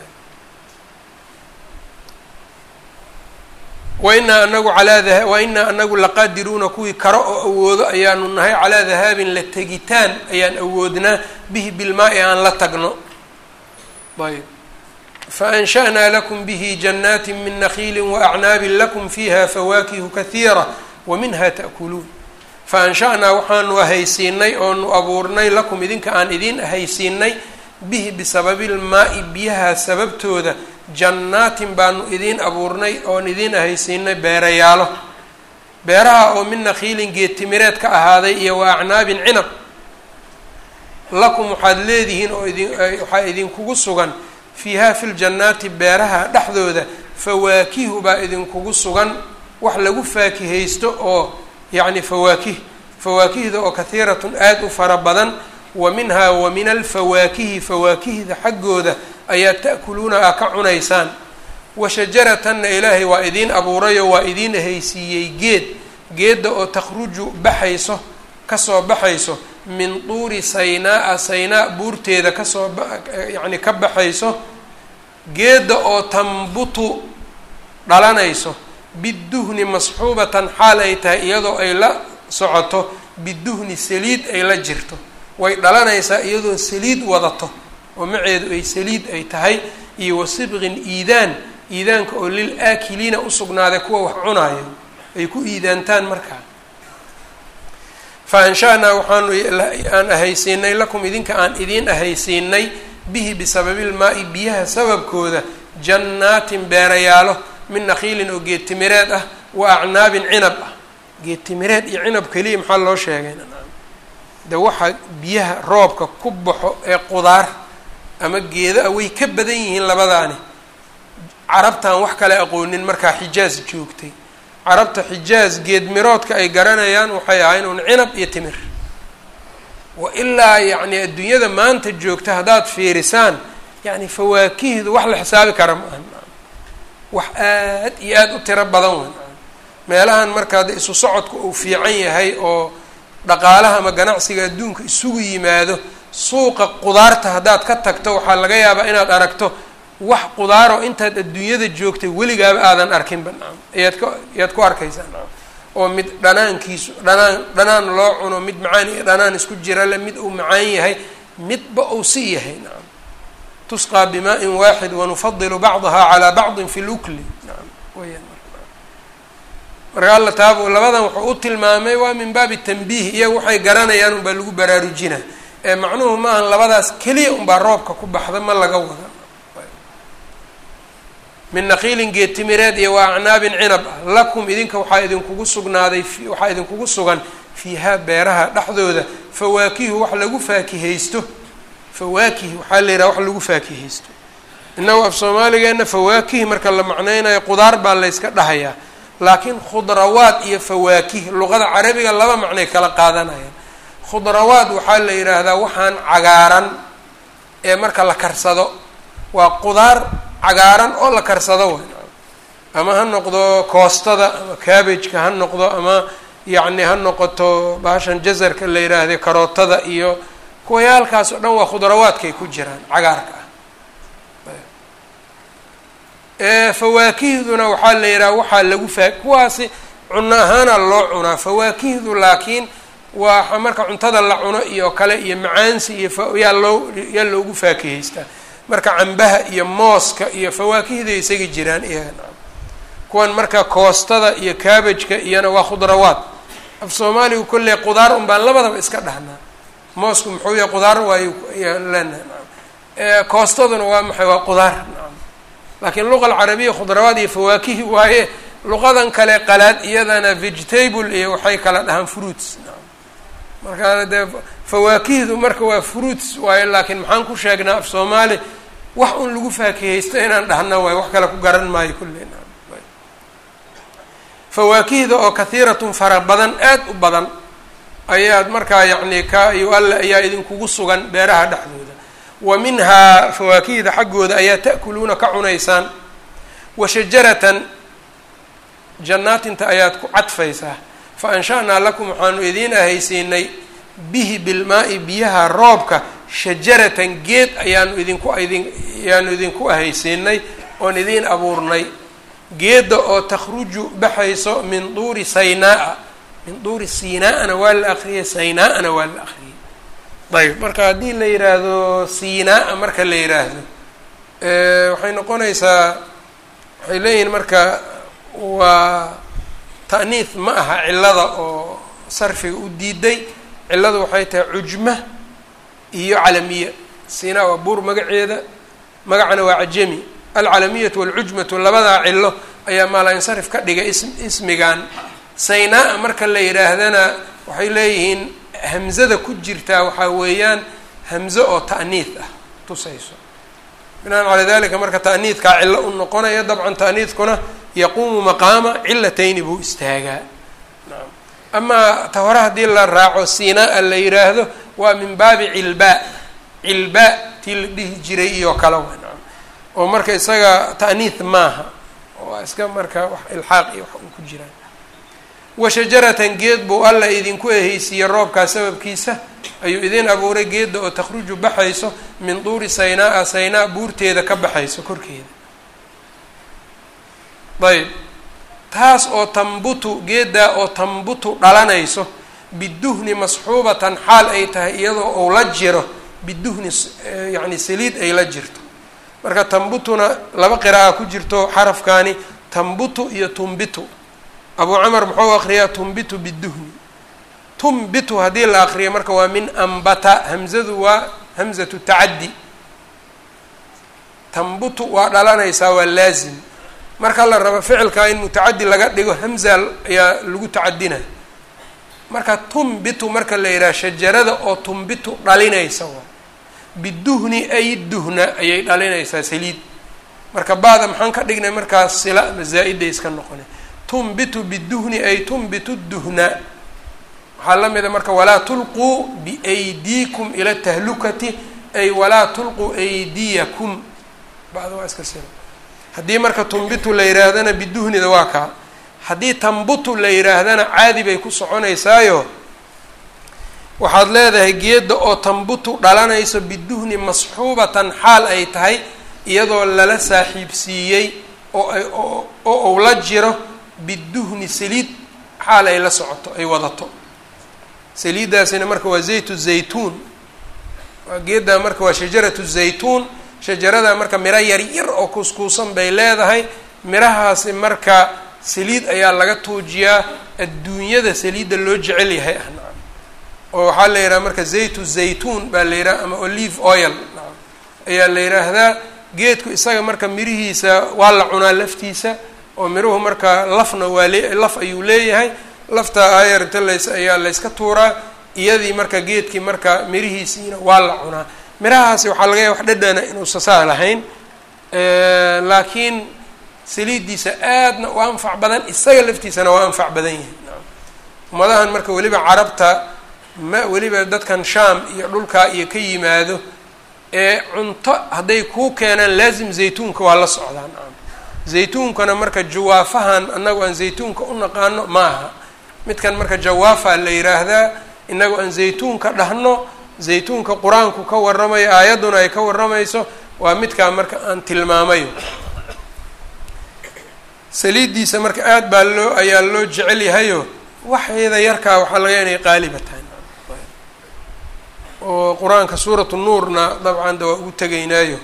Speaker 1: wainaa anagu alaa wainaa anagu laqaadiruuna kuwii karo oo awoodo ayaanu nahay calaa dahaabin la tegitaan ayaan awoodnaa bihi bilmaa-i aan la tagno ayb faansha'naa lakum bihi jannaati min nakhiili waacnaabin lakum fiiha fawaakihu kahiira wa minha ta'kuluun faansha'naa waxaanu ahaysiinay oonu abuurnay lakum idinka aan idiin ahaysiinay bihi bisababilmaa-i biyaha sababtooda jannaatin baanu idiin abuurnay oon idiin ahaysiinay beerayaalo beeraha oo min nakhiilin geedtimireed ka ahaaday iyo wa acnaabin cinab lakum waxaad leedihiin oo idin waxaa idinkugu sugan fiiha fi ljannaati beeraha dhexdooda fawaakihu baa idinkugu sugan wax lagu faakihaysto oo yacni fawaakih fawaakihda oo kahiiratun aada u fara badan wa minhaa wa min alfawaakihi fawaakihda xaggooda ayaa ta'kuluuna aa ka cunaysaan wa shajaratanna ilaahay waa idiin abuurayoo waa idiin ahaysiiyey geed geedda oo takhruju baxayso kasoo baxayso min tuuri saynaa-a saynaa buurteeda kasoo yacni ka baxayso geedda oo tambutu dhalanayso biduhni masxuubatan xaal ay tahay iyadoo ay la socoto biduhni saliid ay la jirto way dhalanaysaa iyadoo saliid wadato oo maceedu ay saliid ay tahay iyo wa sibqin iidaan iidaanka oo lil aakiliina usugnaaday kuwa wax cunaayo ay ku iidaantaan markaa fa ansha-naa waxaanu aan ahaysiinay lakum idinka aan idiin ahaysiinay bihi bisababilmaa-i biyaha sababkooda jannaatin beerayaalo min nakhiilin oo geedtimireed ah wa acnaabin cinab ah geed timireed iyo cinab keliya maxaa loo sheegay de waxa biyaha roobka ku baxo ee qudaar ama geeda ah way ka badan yihiin labadaani carabtaan wax kale aqoonin markaa xijaaz joogtay carabta xijaaz geed miroodka ay garanayaan waxay ahayn un cinab iyo timir wa ilaa yacni adduunyada maanta joogta haddaad fiirisaan yacni fawaakihdu wax la xisaabi kara ma aha wax aad iyo aada u tiro badan wey meelahan markaa de isu socodka uu fiican yahay oo dhaqaalaha ama ganacsiga adduunka isugu yimaado suuqa qudaarta haddaad ka tagto waxaa laga yaabaa inaad aragto wax qudaaroo intaad adduunyada joogtay weligaaba aadan arkinba nacam ayaad ka ayaad ku arkaysaa nacam oo mid dhanaankiisu dhanaan dhanaan loo cuno mid macaan iyo dhanaan isku jira le mid uu macaan yahay midba uu si yahay nacam tusqaa bimaa-in waaxid wanufadilu bacdaha calaa bacdin fi lukli nacam weyaan marka alla taab labadan wuxuu u tilmaamay waa min baabi tanbiih iyaga waxay garanayaan unbaa lagu baraarujina ee macnuhu maahan labadaas keliya unbaa roobka ku baxda ma laga wada min naqiilin geedtimireed iyo waa acnaabin cinab ah lakum idinka waxaa idinkugu sugnaaday waxaa idinkugu sugan fiihaa beeraha dhexdooda fawaakihu wax lagu faakihaysto fawaakih waxaa la yidhaha wax lagu faakihaysto innagu af soomaaligeena fawaakihi marka la macneynayo qudaar baa layska dhahayaa laakiin khudrawaad iyo fawaakih luqada carabiga laba macnay kala qaadanayaan khudrawaad waxaa la yidhaahdaa waxaan cagaaran ee marka la karsado waa qudaar cagaaran oo la karsado way ama ha noqdo koostada ama cabbageka ha noqdo ama yacni ha noqoto baashan jazarka la yidhaahday karootada iyo kuwayaalkaas oo dhan waa khudrawaadkay ku jiraan cagaarka ah fawaakihduna waxaa la yidhaha waxaa lagu faa kuwaasi cuno ahaana loo cunaa fawaakihdu laakiin waa marka cuntada la cuno iyo kale iyo macaansi iyo yaa loo yaa loogu faakihaystaa marka cambaha iyo mooska iyo fawaakihday isaga jiraan iyaga kuwan marka koostada iyo cabbageka iyona waa khudrawaad af soomaaligu kolley qudaar un baan labadaba iska dhahnaa moosku muxuu yahay qudaar waayu yaan leenahay koostaduna waa maxay waa qudaar nacam laakiin luqa alcarabiya khudrawaad iyo fawaakihi waaye luqadan kale qalaad iyadana vegetable iyo waxay kala dhahaan fruits nacam markaa dee fawaakihdu marka waa fruits waaye laakiin maxaan ku sheegnaa af soomaali wax un lagu faakihaysto inaan dhahna waayo wax kale ku garan maayo kulley nacam fawaakihda oo kahiiratun fara badan aad u badan ayaad markaa yacni ka iyo alle ayaa idinkugu sugan beeraha dhexdooda wa minhaa fawaakihda xaggooda ayaa ta'kuluuna ka cunaysaan wa shajaratan jannaatinta ayaad ku cadfaysaa fa ansha-naa lakum waxaanu idiin ahaysiinay bihi bilmaa-i biyaha roobka shajaratan geed ayaanu idinku idin ayaanu idinku ahaysiinay oon idiin abuurnay geedda oo takhruju baxayso min duuri saynaa min duuri siinaa-ana waa la akriyay saynaa-ana waa la akriyay ayb marka haddii la yidhaahdo siinaa marka la yidhaahdo waxay noqonaysaa waxay leeyihiin marka waa ta'niis ma aha cillada oo sarfiga u diiday cilladu waxay tahay cujma iyo calamiya siinaa waa buur magaceeda magacana waa cajami alcalamiyatu walcujmatu labadaa cillo ayaa maala-insarif ka dhigay is ismigan saynaa marka la yidhaahdana waxay leeyihiin hamzada ku jirtaa waxaa weeyaan hamzo oo ta'niid ah tusayso binaan calaa dalika marka ta'niidkaa cillo u noqonaya dabcan ta'niidkuna yaquumu maqaama cilatayni buu istaagaa naam amaa ta hore haddii la raaco siinaa la yidhaahdo waa min baabi cilbaa cilbaa tii la dhihi jiray iyo kale wa naam oo marka isaga ta'niid maaha waa iska marka wax ilxaaq iyo wax un ku jiraan wa shajaratan geed buu alla idinku ehaysiiyey roobkaa sababkiisa ayuu idin abuuray geedda oo takhruju baxayso min duuri saynaa-a saynaa buurteeda ka baxayso korkeeda ayb taas oo tambutu geeddaa oo tambutu dhalanayso biduhni masxuubatan xaal ay tahay iyadoo uu la jiro biduhni yacni saliid ay la jirto marka tambutuna laba qira'a ku jirto xarafkaani tambutu iyo tumbitu abuu camar muxuu akriyaa tumbitu biduhni tumbitu haddii la akriyo marka waa min ambata hamzadu waa hamzatu tacaddi tambutu waa dhalanaysaa waa laazim marka la rabo ficilkaa in mutacadi laga dhigo hamza ayaa lagu tacadina marka tumbitu marka la yidhaha shajarada oo tumbitu dhalinaysa waa biduhni ay duhna ayay dhalinaysaa saliid marka baada maxaan ka dhignay markaas sila ama zaa-iday iska noqona tumbitu biduhni ay tumbitu duhna waxaa la mida marka walaa tulquu biaydiikum ila tahlukati ay walaa tulquu aydiyakum bada waa iska sila haddii marka tumbitu la yihaahdana biduhnida waa kaa haddii tambutu la yihaahdana caadi bay ku soconaysaayo waxaad leedahay geedda oo tambutu dhalanayso biduhni masxuubatan xaal ay tahay iyadoo lala saaxiibsiiyey oo ay oo uu la jiro biduhni saliid xaal ay la socoto ay wadato saliiddaasina marka waa zaytu zaytuun waa geeddaa marka waa shajaratu zaytuun shajarada marka miro yar yar oo kuuskuusan bay leedahay mirahaasi marka saliid ayaa laga tuujiyaa adduunyada saliidda loo jecel yahay ah nacam oo waxaa la yidhaha marka zaytu zaytuun baa la yidhaha ama olive oil nacam ayaa la yidhaahdaa geedku isaga marka mirihiisa waa la cunaa laftiisa oo miruhu marka lafna waa le laf ayuu leeyahay lafta ayarta lays ayaa layska tuuraa iyadii marka geedkii marka mirihiisiina waa la cunaa mirahaasi waxaa laga yaaba wax dhadhana inuusa saa lahayn laakiin saliiddiisa aadna u anfac badan isaga laftiisana waa anfac badan yihi ummadahan marka weliba carabta ma weliba dadkan shaam iyo dhulkaa iyo ka yimaado ee cunto hadday kuu keenaan laazim zaytuunka waa la socdaan zaytuunkana marka jawaafahan annagu aan zaytuunka u naqaano maaha midkan marka jawaafa la yiraahdaa inagu aan zaytuunka dhahno zaytuunka qur-aanku ka warramayo aayadduna ay ka warramayso waa midkaa marka aan tilmaamayo saliiddiisa marka aad baa loo ayaa loo jecel yahayo waxeeda yarkaa waxaa laga inay qaaliba tahay oo qur-aanka suuratu nuurna dabcan da waa ugu tegaynaayo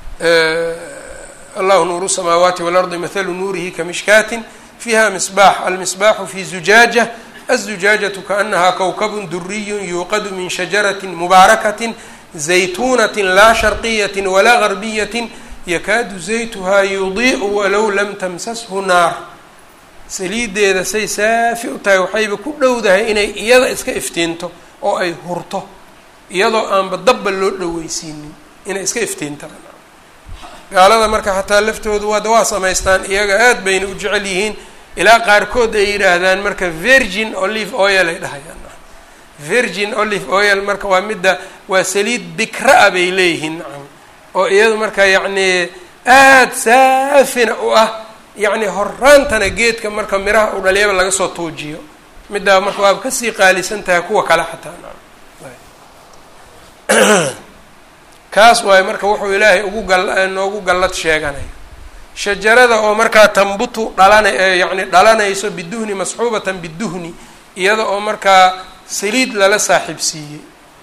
Speaker 1: allahu nuuru الsamaawaati walardi mathalu nuurihi kamishkaatin fiiha misbaax almisbaaxu fi zujaaja aلزujaajaةu kaأnaha kowkab duriyu yuuqadu min shajarati mubaarakaةi zaytunaةi laa sharqiyaةi walaa garbiyaةi yakaadu zaytuhaa yudiiءu walow lam tamsashu naar saliideeda say saafi u tahay waxayba ku dhowdahay inay iyada iska iftiinto oo ay hurto iyadoo aanba dabba loo dhoweysiinin inay iska iftiinta gaalada marka xataa laftoodu waada waa samaystaan iyaga aad bayna u jecel yihiin ilaa qaarkood ay yidhaahdaan marka virgin olive oil ay dhahayaan virgin olive oil marka waa midda waa saliid bikra-a bay leeyihiin nacam oo iyadu marka yacni aad saafina u ah yacni horaantana geedka marka miraha u dhaliyaba laga soo tuujiyo middaa marka waaba kasii qaalisan tahay kuwa kale xataa nacam kaas waayo marka wuxuu ilaahay ugu gal noogu gallad sheeganayo shajarada oo markaa tambutu dhalana yacni dhalanayso biduhni masxuubatan biduhni iyada oo markaa saliid lala saaxiibsiiyey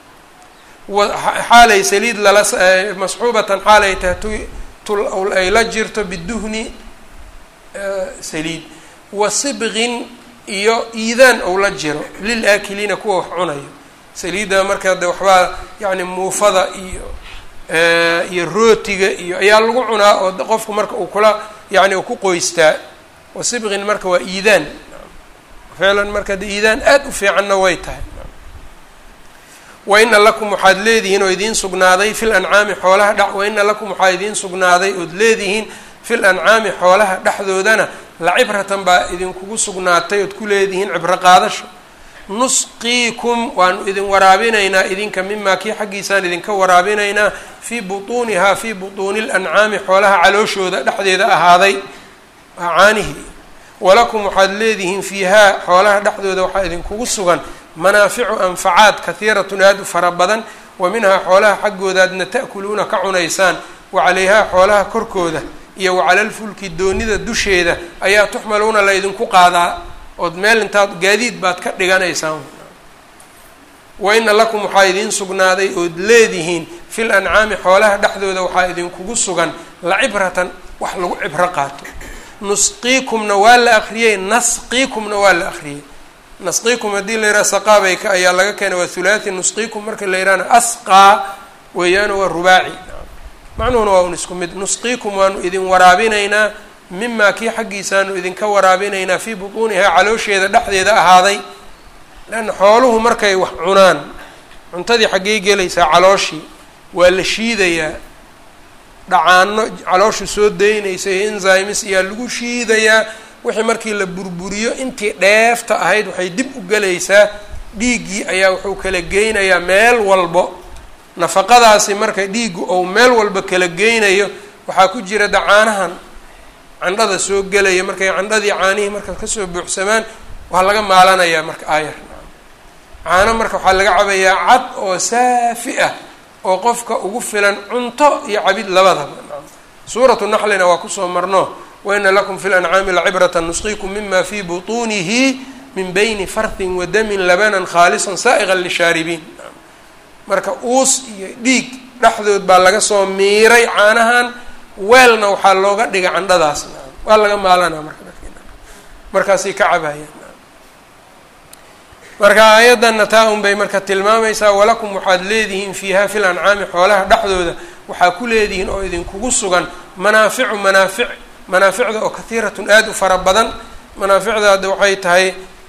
Speaker 1: xaalay saliid lala masxuubatan xaalay tahay tu tul ay la jirto biduhni saliid wa sibqin iyo iidaan ou la jiro lil aakiliina kuwa wax cunayo saliidda marka de waxbaa yacni muufada iyo iyo rootiga iyo ayaa lagu cunaa oo qofku marka uu kula yani uu ku qoystaa wasibqin marka waa iidaan ficlan marka de iidaan aad u fiicanna way tahay waina lakum waxaad leedihiin oo idiin sugnaaday fil ancaami xoolaha dh waina lakum waxaa idiin sugnaaday ood leedihiin fil ancaami xoolaha dhexdoodana lacibratan baa idinkugu sugnaatay ood ku leedihiin cibro qaadasho nusqiikum waanu idin waraabinaynaa idinka mimaa kii xaggiisaan idinka waraabinaynaa fii butuunihaa fii butuuni lancaami xoolaha calooshooda dhexdeeda ahaaday caanihi walakum waxaad leedihiin fiihaa xoolaha dhexdooda waxaa idinkugu sugan manaaficu anfacaad kahiiratun aada u fara badan wa minhaa xoolaha xaggoodaadna ta'kuluuna ka cunaysaan wa calayhaa xoolaha korkooda iyo wa calalfulki doonida dusheeda ayaa tuxmaluuna la idinku qaadaa ood meel intaad gaadiid baad ka dhiganaysaan wa ina lakum waxaa idiin sugnaaday ood leedihiin fil ancaami xoolaha dhexdooda waxaa idinkugu sugan lacibratan wax lagu cibro qaato nusqiikumna waa la akriyey nasqiikumna waa la akriyey nasqiikum haddii la yidhaha saqaabayka ayaa laga keenay waa thulaathi nusqiikum marka la yidhahna asqaa weeyaano waa rubaaci macnuhuna waa un isku mid nusqiikum waanu idin waraabinaynaa mimaa kii xaggiisaanu idinka waraabinaynaa fii butuunihaa caloosheeda dhexdeeda ahaaday leanna xooluhu markay wax cunaan cuntadii xaggey gelaysaa calooshii waa la shiidayaa dhacaano calooshu soo daynaysa iyo enzymes ayaa lagu shiidayaa wixii markii la burburiyo intii dheefta ahayd waxay dib u gelaysaa dhiiggii ayaa wuxuu kala geynayaa meel walbo nafaqadaasi marka dhiiggu ou meel walba kala geynayo waxaa ku jira dacaanahan candhada soo gelaya markay candhadii caanihii marka kasoo buuxsamaan waa laga maalanayaa marka aayar caano marka waxaa laga cabayaa cad oo saafi ah oo qofka ugu filan cunto iyo cabid labadaba suuratu naxlina waa kusoo marno waina lakum fi lancaami lacibrata nusqiikum mima fii butuunihi min bayni farthin wa damin labanan khaalisan saa'iqan lishaaribiin marka uus iyo dhiig dhexdood baa laga soo miiray caanahan weelna waxaa looga dhigay candhadaas waa laga maalanaa marka markaasay ka cabayaan marka aayaddanna taa un bay marka tilmaamaysaa walakum waxaad leedihiin fiiha fil ancaami xoolaha dhexdooda waxaa ku leedihiin oo idinkugu sugan manaaficu manaafic manaaficda oo kahiiratun aada u fara badan manaaficda hadda waxay tahay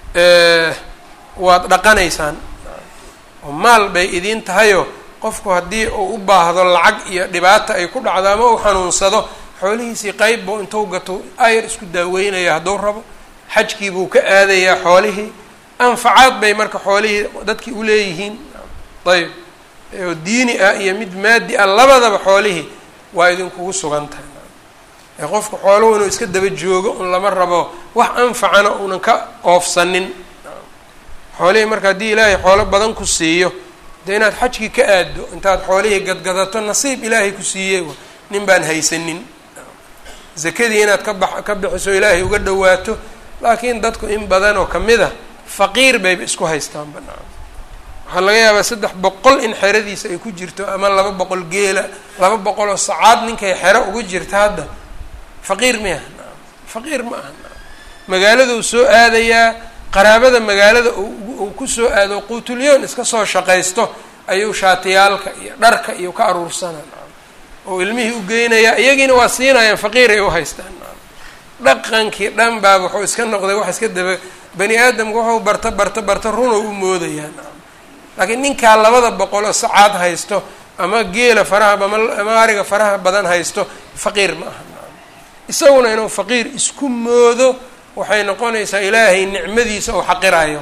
Speaker 1: waad dhaqanaysaan oo maal bay idiin tahayoo qofku haddii uu u baahdo lacag iyo dhibaata ay ku dhacdo ama uu xanuunsado xoolihiisii qeyb buu intuu gato ayar isku daaweynaya hadduu rabo xajkii buu ka aadayaa xoolihii anfacaad bay marka xoolihii dadkii uleeyihiin ayb oo diini ah iyo mid maadi ah labadaba xoolihii waa idinkugu sugan tahay ee qofku xooluhu inuu iska daba joogo un lama rabo wax anfacana uunan ka oofsanin xoolihii marka haddii ilaahay xoolo badan ku siiyo dee inaad xajkii ka aaddo intaad xoolihii gadgadato nasiib ilaahay ku siiyey nin baan haysanin zakadii inaad ka bax ka bixiso ilaahay uga dhawaato laakiin dadku in badan oo kamid a faqiir bayba isku haystaan banaan waxaa laga yaabaa saddex boqol in xeradiisa ay ku jirto ama laba boqol geela laba boqol oo sacaad ninkay xero uga jirta hadda faqiir miah faqiir ma aha magaaladuu soo aadayaa qaraabada magaalada uu kusoo aado quutulyoon iska soo shaqaysto ayuu shaatiyaalka iyo dharka iyo ka aruursanaa oo ilmihii u geynayaa iyagiina waa siinayaan faqiiray u haystaan dhaqankii dhan baa wuxuu iska noqday wax iska daba bani aadamku wuxuu barta barta barta runow u moodayaan laakiin ninkaa labada boqol oo sacaad haysto ama geela faraha ama ariga faraha badan haysto faqiir ma aha isaguna inuu faqiir isku moodo waxay noqonaysaa ilaahay nicmadiisa oo xaqirayo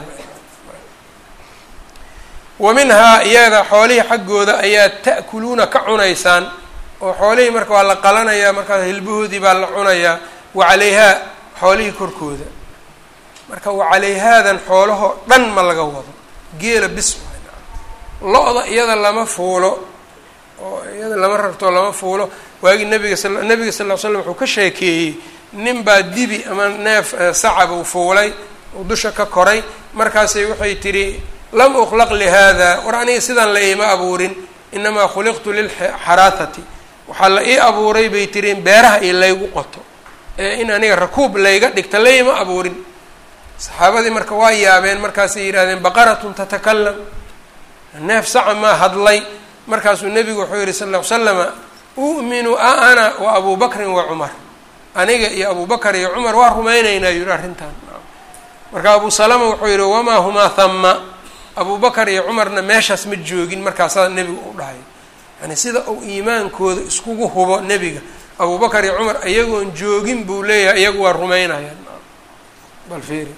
Speaker 1: wa minhaa iyada xoolihii xaggooda ayaa ta'kuluuna ka cunaysaan oo xoolihii marka waa la qalanayaa markaas hilbahoodii baa la cunayaa wa calayhaa xoolihii korkooda marka wa calayhaadan xoolahoo dhan ma laga wado geela bis lo-da iyada lama fuulo oo iyada lama rarto lama fuulo waagii nabiga sal nabiga sal ll ly slam wuxuu ka sheekeeyey nin baa dibi ama neef sacab uu fuulay uu dusha ka koray markaasay waxay tidhi lam ukhlaq lihada war aniga sidaan la iima abuurin inamaa khuliqtu lilxaraahati waxaa la ii abuuray bay tiri in beeraha iyo laygu qoto ee in aniga rakuub layga dhigta la iima abuurin saxaabadii marka waa yaabeen markaasay yidhahdeen baqaratun tatakalam neef saca maa hadlay markaasuu nebigu wuxuu yihi sal ll ly slama u'minu a ana wa abu bakrin wa cumar aniga iyo abu bakar iyo cumar waa rumaynaynaa yihi arrintan marka abu salama wuxuu yihi wamaa humaa hama abu bakar iyo cumarna meeshaas ma joogin markaasaa nebigu u dhahay yani sida uu iimaankooda iskugu hubo nebiga abu bakar iyo cumar iyagoon joogin buu leeyahay iyagu waa rumaynayaan bal fiiri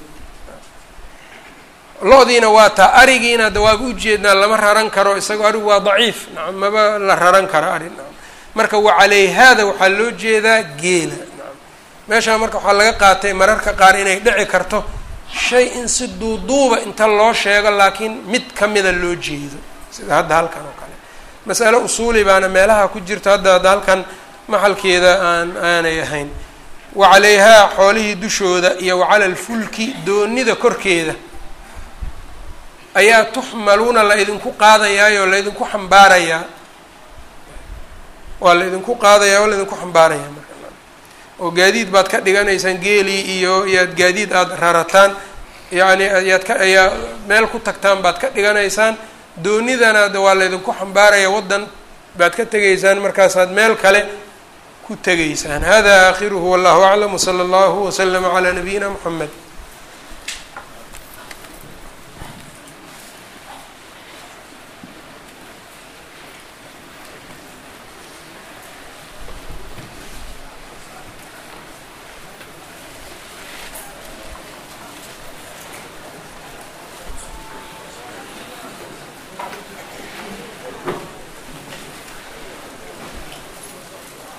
Speaker 1: lo-diina waa taa arigiina da waaba ujeednaa lama raran karo isagoo arigu waa daciif nacam maba la raran karo ari nacam marka wa calayhaada waxaa loo jeedaa geela nacam meeshaa marka waxaa laga qaatay mararka qaar inay dhici karto shay in si duuduuba inta loo sheego laakiin mid kamida loo jeedo sida hadda halkan oo kale masale usuuli baana meelaha ku jirto hadda hadda halkan maxalkeeda aan aanay ahayn wa calayhaa xoolihii dushooda iyo wa cala alfulki doonida korkeeda ayaa tuxmaluuna la idinku qaadayaayoo la idinku xambaarayaa waa la idinku qaadayaa oo la idinku xambaarayaa marka oo gaadiid baad ka dhiganaysaan geelii iyo iyaad gaadiid aada rarataan yacni ayaad ka ayaa meel ku tagtaan baad ka dhiganaysaan doonidana de waa la idinku xambaaraya waddan baad ka tegaysaan markaasaad meel kale ku tegaysaan hada aakhiruhu wallahu aclam wsala allahu waslama calaa nabiyina mxamed